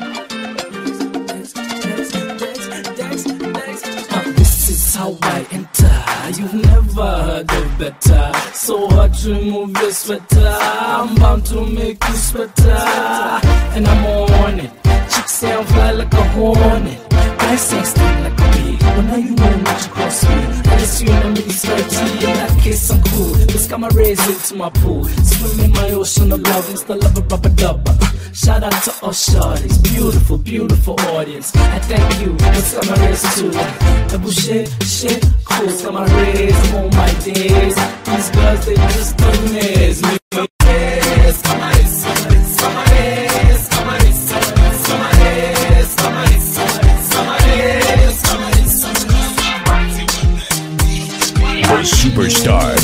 This is how I enter. You've never heard of better. So hard to remove your sweater. I'm bound to make you sweater. And I'm on it. Chicks say I'm fly like a hornet. I say sting like a bee. But now you know not to cross me. I guess you know me it's dirty. In that case, I'm cool. This got my raise into my pool. Swim in my ocean of love. Insta love a rubber dubber. Shout out to all shorties. Beautiful, beautiful audience. I thank you. It's got my raise too. Double shit, shit, cool. It's got my raise. I'm on my days. These girls, they just don't miss me. Yes, come on, it's- it's- come on, it's- come on, it's- come on, it's- come on, it's- come on, it's- come on, it's- The superstar.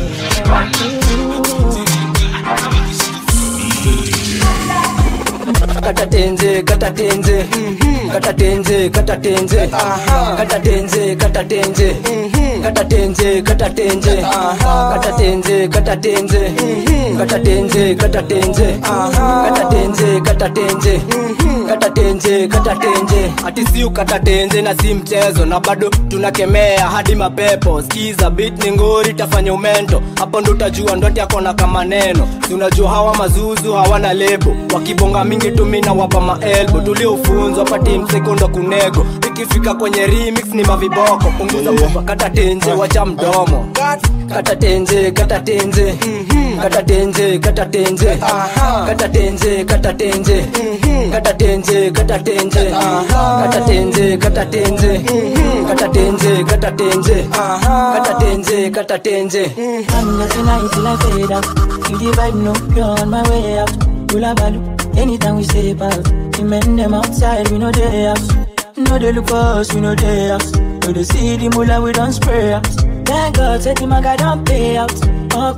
kata tenze kata tenze kata tenze kata tenze kata tenze kata tenze kata tenze kata tenze kata tenze kata tenze kata tenze kata tenze kata tenze kata tenze kata tenze kata tenze ati si ukata tenze na si mchezo na bado tunakemea hadi mapepo skiza bit ni ngori tafanya umento hapo ndo utajua ndote yako na kama neno si unajua hawa mazuzu hawana lebo wakibonga mingi tumina wapa maelbo tuliofunzwa pati msekondo kunego ikifika kwenye remix ni maviboko punguza mboga kata tenze wacha mdomo kata tenze kata tenze kata tenze kata tenze kata tenze kata tenze kata tenze kata tenze kata tenze kata tenze kata tenze kata tenze kata tenze kata tenze I'm just tonight till I fade out. You the vibe, no, you're on my way out. Pull a balu, anytime we step out. The men them outside, we know they house. No, they look for us, we know they house. No, they see the mullah, we don't spray out. Thank God, said the maga don't pay out. Oh,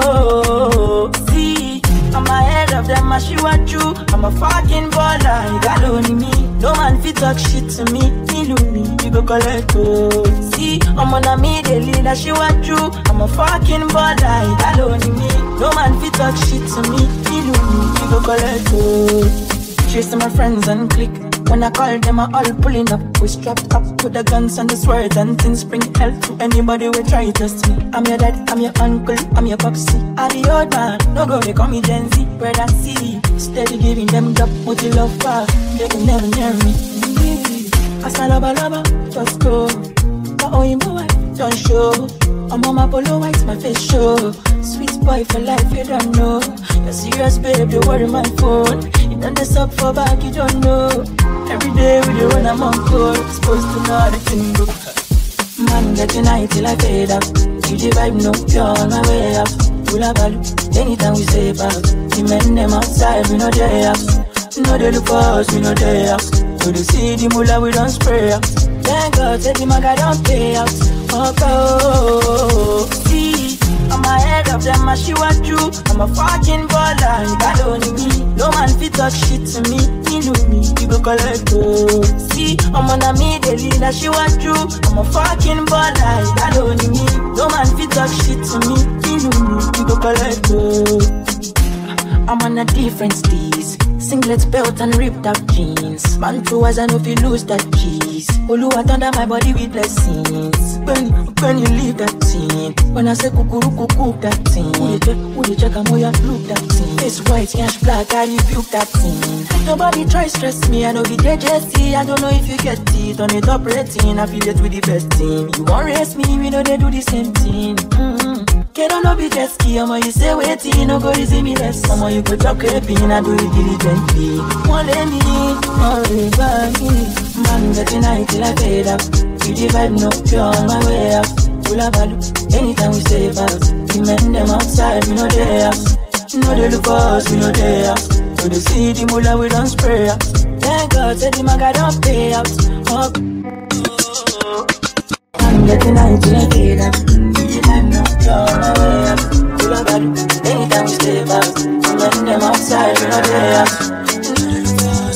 oh, see, I'm ahead of them, I shoot at you. I'm a fucking baller, you got only me. No man fit talk shit to me, feel me, you go collect oh. See, I'm on a me daily, that she want you. I'm a fucking baller, you got only me. No man fit talk shit to me, feel me, you go collect oh. Chasing my friends and click. When I call them, I all pulling up. We strapped up with the guns and the swords and things bring help to anybody who try to test me. I'm your dad, I'm your uncle, I'm your popsy. I'm the old man, no go, they call me Gen Z. Brother C, steady giving them up with the love far. They can never near me. I said, love, love, just go. But oh, you know I don't show. I'm on my polo white, my face show. Sweet boy for life, you don't know. You're serious, babe, you worry my phone. You done this up for back, you don't know. Every day with you when I'm on call, supposed to know how the thing go. Man, get tonight till I fade out. You the vibe, no, you're on my way out. Full of value, anytime we step out. The men them outside, we know they house. No, they look for us, we know they house. So they see the mullah, we don't spray out. Thank God, say the maga don't pay out. Oh, oh, see, I'm ahead of them, I she want you. I'm a fucking baller, you got only me. No man fit talk shit to me, he know me, you go collect oh. See, I'm on a me daily, that she want you. I'm a fucking baller, you got only me. No man fit talk shit to me, he know me, you go collect oh. I'm on a different steez. Singlet belt and ripped up jeans. Man through as I know if you lose that cheese. Olu under my body with blessings. When, when you leave that scene. When I say kukuru kuku that thing. Who you check, who you check, I'm where you look that thing. It's white, cash black, I rebuke that thing. Nobody try stress me, I know the JJC. I don't know if you get it on the top rating. Affiliate with the best team. You want race me, we know they do the same thing. Mm-hmm. Get on up, jet ski, I'ma you say waiting, no go easy me less. I'ma you go talk crepin, I do it diligently. One lady, one baby, man, get tonight till I fade out. You the vibe, no, you're on my way out. Full of value, anytime we stay out. We men them outside, we know they out. No, they look us, we know they out. So they see the mullah, we don't spray out. Thank God, say the maga don't pay out. Oh. I'm getting high till I fade out. You the vibe, no, you're on my way out. Full of value, anytime we stay out. We men them outside, we know they out.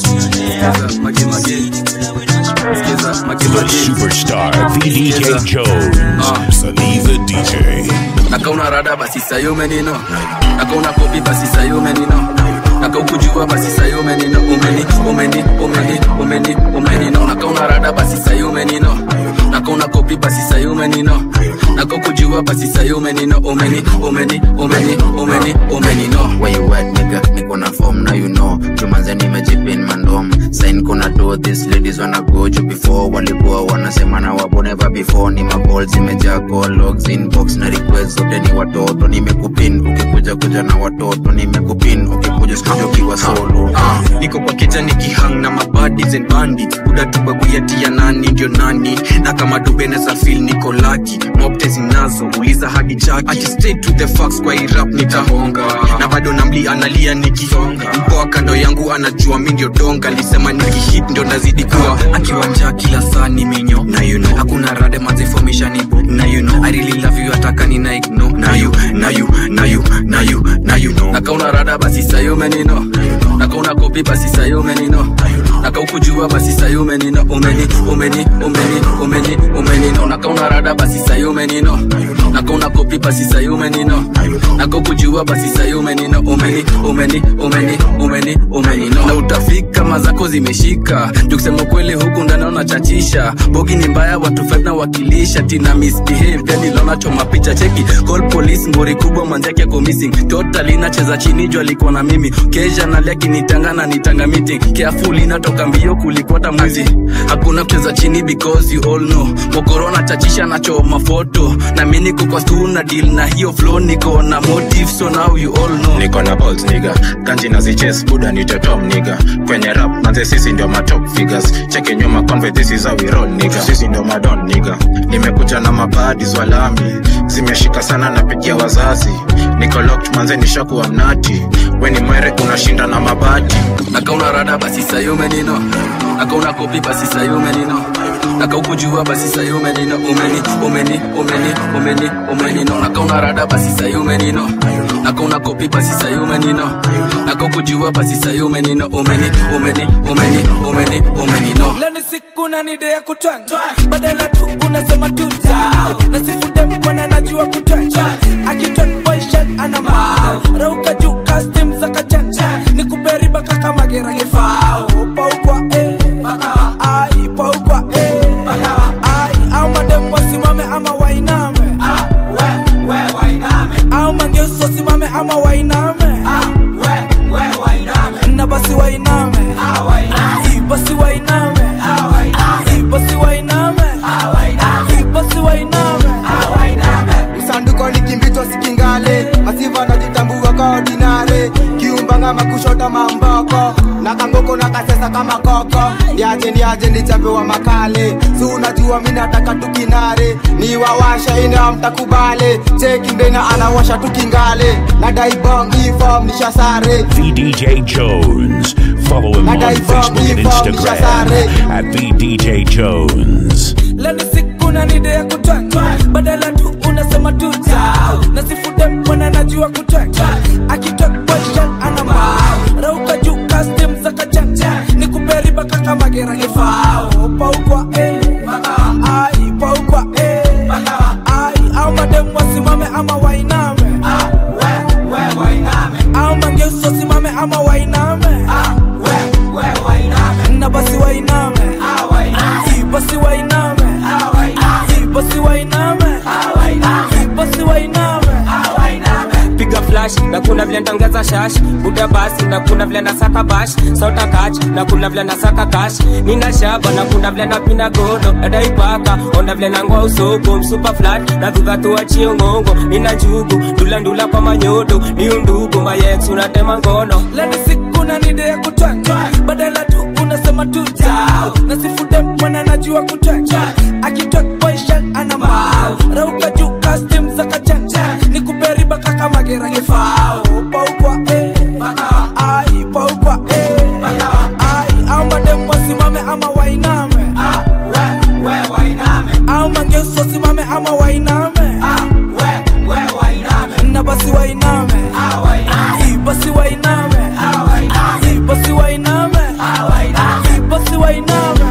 The superstar VDJ Jones. Sunny the DJ. nakauna rada basi sayo menino nakauna kopi basi sayo menino nakaukujua basi sayo menino umeni umeni umeni umeni umenino nakauna rada basi sayo menino nakauna kopi basi sayo menino nakaukujua basi sayo menino umeni umeni umeni umeni umenino where you at nigga niko na form now you know jumanze nimejipin mandom sign kuna do this ladies wanna go juu before walikuwa wanasema na wabo never before ni maball zimejaa call logs inbox na request zote ni watoto nimekupin ukikuja kuja na watoto nimekupin ukikuja studio ukiwa solo uh, niko kwa keja nikihang na mabadis and bandits buda tubaguyatia nani ndio nani na kama dubeneza fil niko laki mobte zinazo uliza hadi chaki ati stay to the facts kwa irap nitahonga na bado namli analia nikisonga mpoa kando yangu anajua mi ndio donga lisema nikihit ndio nazidi kuwa akiwa njaa kila saa ni minyo na you know hakuna rade mazifomishani na you know i really love you ataka ni na ignore na you na you na you na you na you know nakauna rada basi sayo menino nakauna kopi basi sayo menino nakaukujua basi sayo menino umeni umeni umeni umeni umenino nakauna rada basi sayo menino nakauna kopi basi sayo menino nakaukujua basi sayo menino umeni umeni umeni umeni umenino na utafika mazako zimeshika jukusema kweli huku ndani unachachisha bogi ni mbaya watu five na wakilisha tina misbehave then ilona choma picha cheki call police ngori kubwa manzake ako missing totally nacheza chini juu alikuwa na mimi kesha nalia kinitanga na nitanga meeting careful inatoka mbio kulikwata mwizi hakuna kucheza chini because you all know mokoro nachachisha nachoma foto na mi niko kwa stu na deal na hiyo flow niko na motive so now you all know niko na balls niga kanji na ziches buda ni totom niga kwenye rap manze sisi ndio matop figures cheke nyuma conve this is how we roll niga sisi ndio madon niga nimekuja na mabadi zwalami zimeshika sana napigia wazazi niko locked manze nishakuwa mnati weni mwere unashinda na mabati nakauna rada basi sayo menino nakauna kopi basi sayo menino nakaukujua basi sayo menino umeni umeni umeni umeni umenino nakauna rada basi sayo menino nakauna kopi basi sayo menino nakaukujua basi sayo menino umeni umeni umeni umeni umenino leo ni siku na ni day ya kutwanga badala tu unasema tuta na sifude mkwana najua kutwanga akitwanga boyshan ana mao rauka juu custom za kachanja ni kuperiba kaka magera gefao paukwa eh ai paukwa eh ai au madem wasimame ama wainame au mangeuso simame ama wainame na basi wainame Ai, basi wainame Ai, basi wainame Ai, basi wainame msanduko ni kimbito sikingale masiva najitambua ka ordinare kiumbanga makushota mamboko na kangoko na kasesa kama koko ndiaje ndiaje nichapewa makale si unajua mi nataka tukinare ni wawasha ina mtakubale cheki mbena anawasha tukingale na daibong ifom nishasare VDJ Jones. Follow him on Facebook and Instagram at VDJ Jones. leo ni siku na ni day ya kutwanga badala tu unasema tuta na sifude mwana najua kutwanga akitwanga boyshan ana mao rauka juu custom za kachanja ni kuperiba kaka magera gefao paukwa eh ai paukwa eh ai au madem wasimame ama wainame au mangeuso simame ama wainame za shash buda basi na kuna vile na saka bash sota kach na kuna vile na saka cash nina shaba na kuna vile na pina godo dada ipaka onda vile na ngoa usoko msupa flat na dhudha tuachie ngongo nina njugu ndula ndula kwa manyodo ni undugu mayex unatema ngono leni siku na nide ya kutwanga badala tu unasema tu tao na sifude mwana najua kutwanga akitwek boyshan ana mao rauka juu custom za kachanja ni kuperiba kaka magerage fao paukwa eh ai paukwa eh ai au madem wasimame ama wainame au mangeus wasimame ama wainame na basi wainame Ai, basi wainame Ai, basi wainame Ai, basi wainame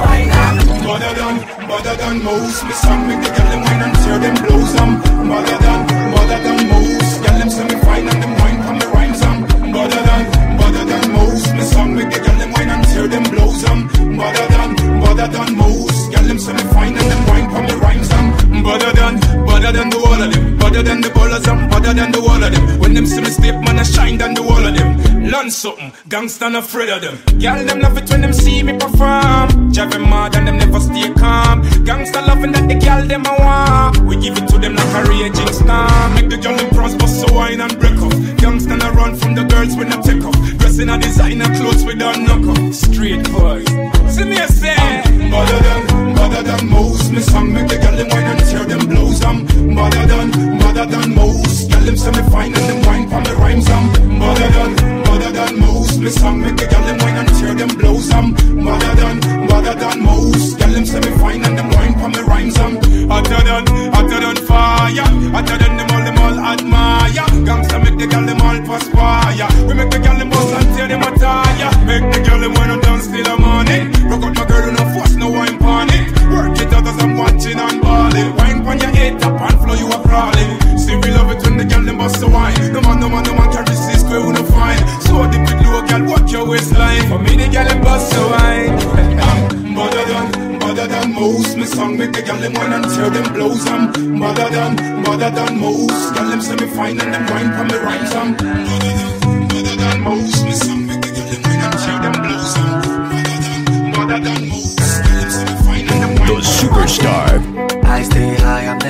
Mother than, mother than most Me song make the girl them wine and tear them blows um Mother than, mother than most Girl them semi fine and them wine from the rhymes um Mother than, mother than most Me song make the girl them wine and tear them blows um Mother than, mother than most Girl them semi fine and them wine from the rhymes um Better than, better than the wall of them Better than the ballers um Better than the wall of them When them see me step man I shine than the wall of them Learn something, gangsta not afraid of them Girl them love it when them see me perform Driving mad and them never stay calm Gangsta loving that the girl them a want We give it to them like a raging storm Make the girl them prosper so wine and break off Gangsta not run from the girls when I take off Dressing a designer clothes with a knock off Straight boys See me a say Better than, better than most Me song make the girl them wine and tear them blows um Better than, better than most Girl them semi fine and them wine from the rhymes um Better than, better than most Me song make the girl them wine and tear them blows um Better than, better than most Girl them semi fine and them wine from the rhymes um Hotter than, hotter than fire Hotter than them all, them all admire Gangsta make the girl them all perspire We make the girl them bust and tear them attire Make the girl them wine and dance till the morning Rock out my girl, no force, no wine pon it Work it out as I'm watching and balling Wine pon your head, tap and flow, you a crawling See we love it when the girl them bust a wine No man, no man, no man can resist, we wanna find So dip it low, girl, walk your waistline For me the girl them bust a wine Better than, better than most Me song make the girl them wine and tear them blows um Better than, better than most Girl them semi fine and them wine from the rhymes um Better than, better than most Me song make the girl them wine and tear them blows um Better than, better than most Girl them semi fine and them wine The superstar. I stay high, I'm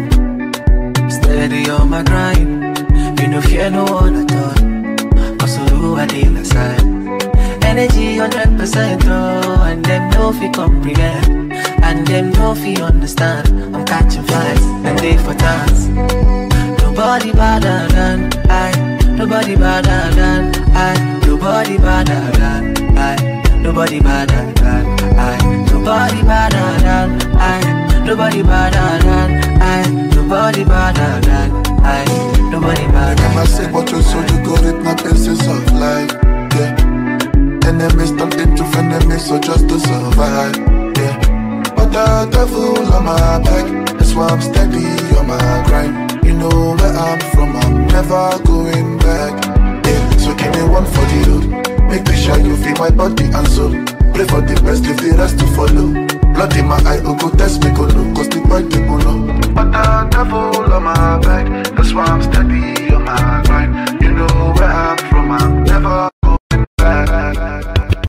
never steady on my grind. You know, fear no one at all. Also, who I deal aside. Energy 100%, oh, and them no fi comprehend. And them no fi understand. I'm catching flights, and they for dance. Nobody better than I. Nobody better than I. Nobody better than I. Nobody better than I. Nobody better than I. Nobody better than I. Nobody better than I. Nobody better Them I say what you so you got it, my basis of life. Yeah. Enemies turn into enemies, so just to survive. Yeah. But the devil on my back, that's why I'm steady on my grind. You know where I'm from, I'm never going back. Yeah. So give me one for the road. Make sure you feel my body and soul. Pray for the best, leave the rest to follow. Blood in my eye, oh, go test me, go low, cause the boy they go low. But the devil on my back, that's why I'm steady on my grind. You know where I'm from, I'm never going back.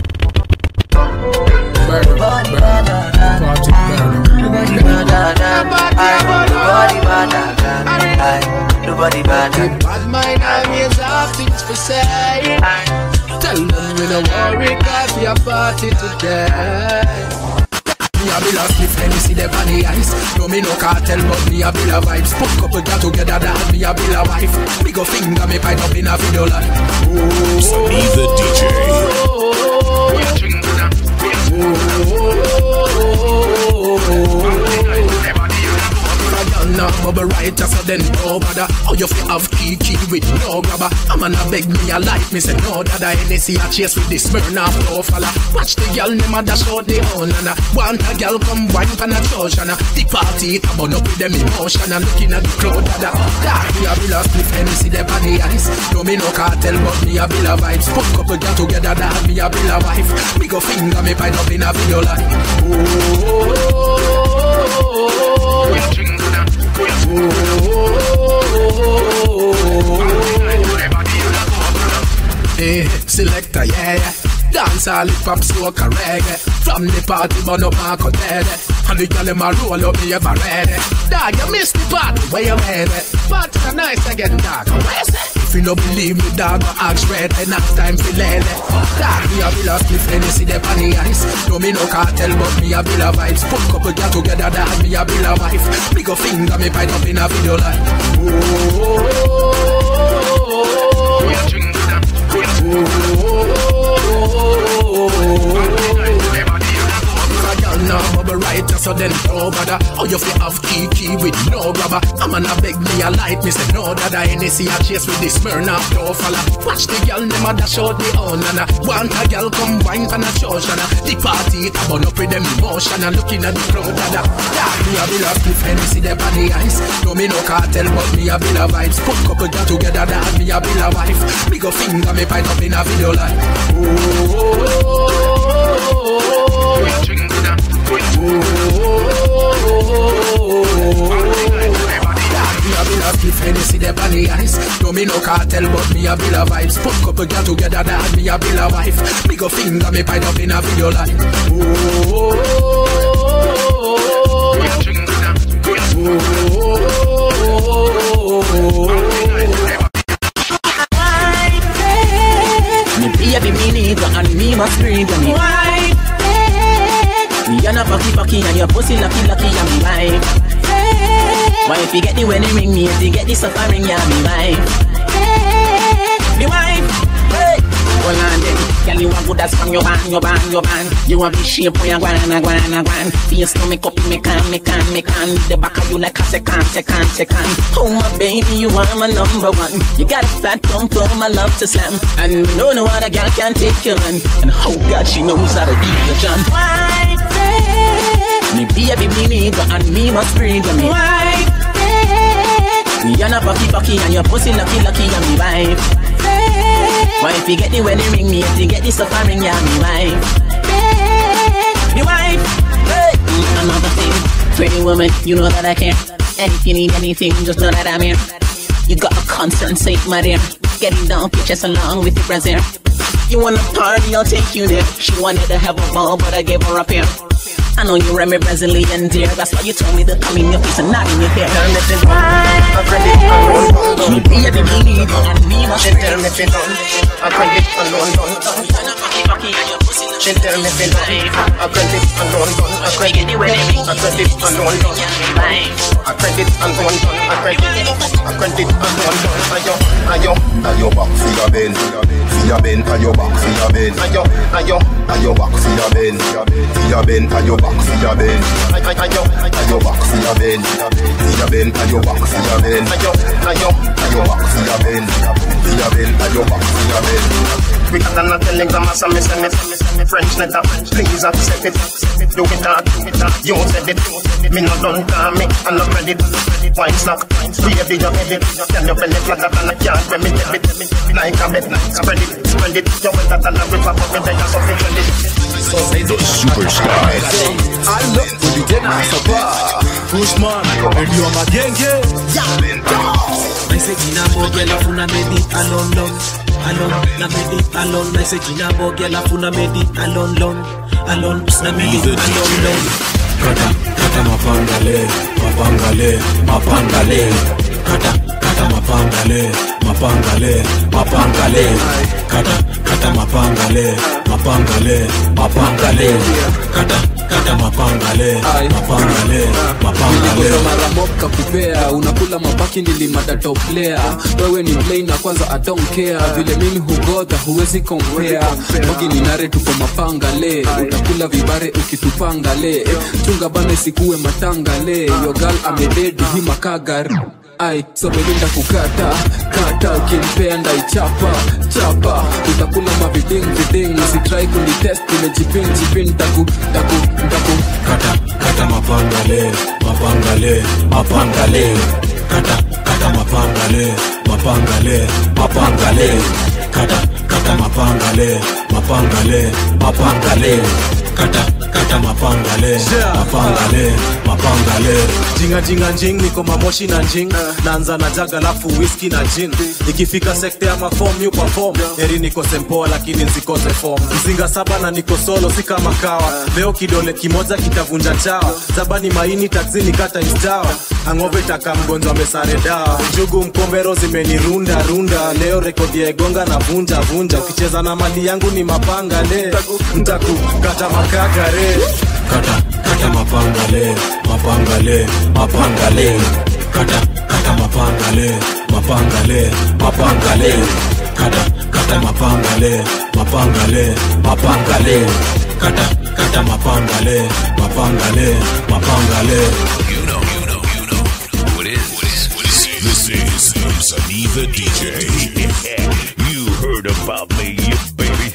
Nobody better than I. Nobody better than I. Nobody better than I. Nobody better. Bad mind, I'm here, have things to say. Tell them we don't worry, cause we are party today. Me a bill of spliff, let me see them on the ice No me no cartel, but me a bill of vibes Put couple girl together, that me a bill of wife Me go finger, me pipe up in a video like Oh, Sunny the DJ. Now bubble right just so then no bother How you feel have kiki with no grabber A man a beg me a like me say no dada Hennessy a chase with this Smirnoff no fella Watch the girl them a dash out the horn and a Want a girl come wine pan a church and a The party it a burn up with them emotion And looking at the crowd dada Dark me a bill of spliff Hennessy them on the ice No me no cartel but me a bill of vibes Put couple girl together that me a bill of wife Me go finger me pint up in a video like Oh, oh, oh, oh, oh, oh. Eh, selector, yeah, yeah. Dance all hip hop, soca, reggae. From the party, burn up Marco Dead. And the girl them a roll up me ever ready. Dog, you missed the party, where you headed? Party the nice again, dog. Where's it? If you don't believe me, dog, go ask red. And next time, feel lady. Dog, me a bill of spliff, and you see them on the ice. No, me no cartel, but me a bill of vibes. Put couple girl together, dog, me a bill of wife. Me go finger, me find up in a video like. Oh, oh, oh, oh, oh, oh, now bubble right just so then no bother How you fi have key key with no grabber I'm gonna beg me a light me say no dada NSC a chase with this Smirnoff no fella Watch the girl them a dash out the own and Want a girl come wine pan a church and The party it a burn up with them emotion and looking at the crowd dada Yeah me a bill of cliff NSC them on the ice No me no cartel but me a bill of vibes Put couple girl together dad me a bill of wife Me go finger me pint up in a video like Oh, oh, oh, oh, oh, oh. Me a bill of cliff Hennessy them on the ice No me no cartel but me a bill of vibes Put couple girl together that me a bill of wife Me go finger me pint up in a video like oh, Me baby me nigga and me must breathe on it Me and a packy packy and your pussy lucky lucky and me wife Why if you get the wedding ring me if you get the suffering yeah me wife Me wife hey. Hold on then Girl you a good as from your band, your band, your band You a be shape for your guana, guana, guana Face to make up, me can, me can, me can The back of you like a second, second, second Oh my baby, you are my number one You got a fat pump for my love to slam And no, no other girl can take your man And oh God, she knows how to do the jump Me baby, me nigga and me must breathe on me Me and a bucky bucky and your pussy lucky lucky and me wife Why if you get the wedding ring me if you get the suffering yeah me wife Me wife hey. Another thing Pretty woman you know that I care And if you need anything just know that I'm here You got a concern safe my dear Getting down pictures along with your brazier You wanna party I'll take you there She wanted to have a ball but I gave her up here I know you remember Brazilian dear That's why you told me to come in your face and not in your hair Turn it is I credit alone Me baby me need and me must She tell me fi done I credit alone done She tell me fi done I credit alone done I credit I credit alone done I credit alone done I credit I credit alone done Ayo ayo Ayo back for your bend, for your bend, ayo back for your bend. Ayo ayo Ayo back for your bend, for your bend, ayo back for your bend. Ayo Ayo back for your bend, for your bend, ayo back for your bend. Ayo ayo Ayo back for your bend, for your bend, ayo back for your bend. Quicker than a telegram or some send it French letter, please accept it Do it that, do it that, you said it Me no done call me, I no credit Wine slack, baby you head it Can you belly flat up and I can't remit it Like a bet, spread it, spread it You better than a river, but me there so fi credit Superstar. Allo, vijana sapa Pushman, ndio magenge Naise jina boge alafu na medi alon lon alon na medi alon Naise jina boge alafu na medi alon lon alon na medi alon lon Kata, kata mapangale, mapangale, mapangale Kata, kata mapangale, mapangale, mapangale Kata, kata mapangale, mapangale, mapangale Kata, kata mapangale, mapangale, mapangale nilikuza mara mob kakupea unakula mabaki nilimadatoplea wewe ni play na kwanza adonkea vile mimi hugodha huwezi kompea mogi ni nare tuko mapangale utakula vibare ukitupangale chunga bana isikuwe matangale yogal amededi hi makagari ai somelinda kukata kata ukimpea ndaichapa chapa utakula maviding viding usitrai kunitest nimejipin jipin taku taku taku Kata, kata mapangale, mapangale, mapangale Kata, kata mapangale, mapangale, mapangale Kata, kata mapangale, mapangale, mapangale Kata, kata mapangale, mapangale mapangale mapangale jinga jinga njing niko mamoshi na njing naanza na jaga lafu whisky na gin ikifika sekta ya mafom yu perform eri niko sempoa lakini nsikose form mzinga saba na niko solo si kama kawa leo kidole kimoja kitavunja chawa zabani maini taxini kata istawa angove taka mgonjwa mesare dawa njugu mkombero zimenirunda runda leo rekodi ya egonga na vunja vunja ukicheza na mali yangu ni mapanga le ntaku kata makagare kata kata mapangale mapangale mapangale kata kata mapangale mapangale mapangale kata kata mapangale mapangale mapangale kata kata mapangale mapangale mapangale You know, you know, you know who it is. This is Sunny the DJ. you heard about me, baby.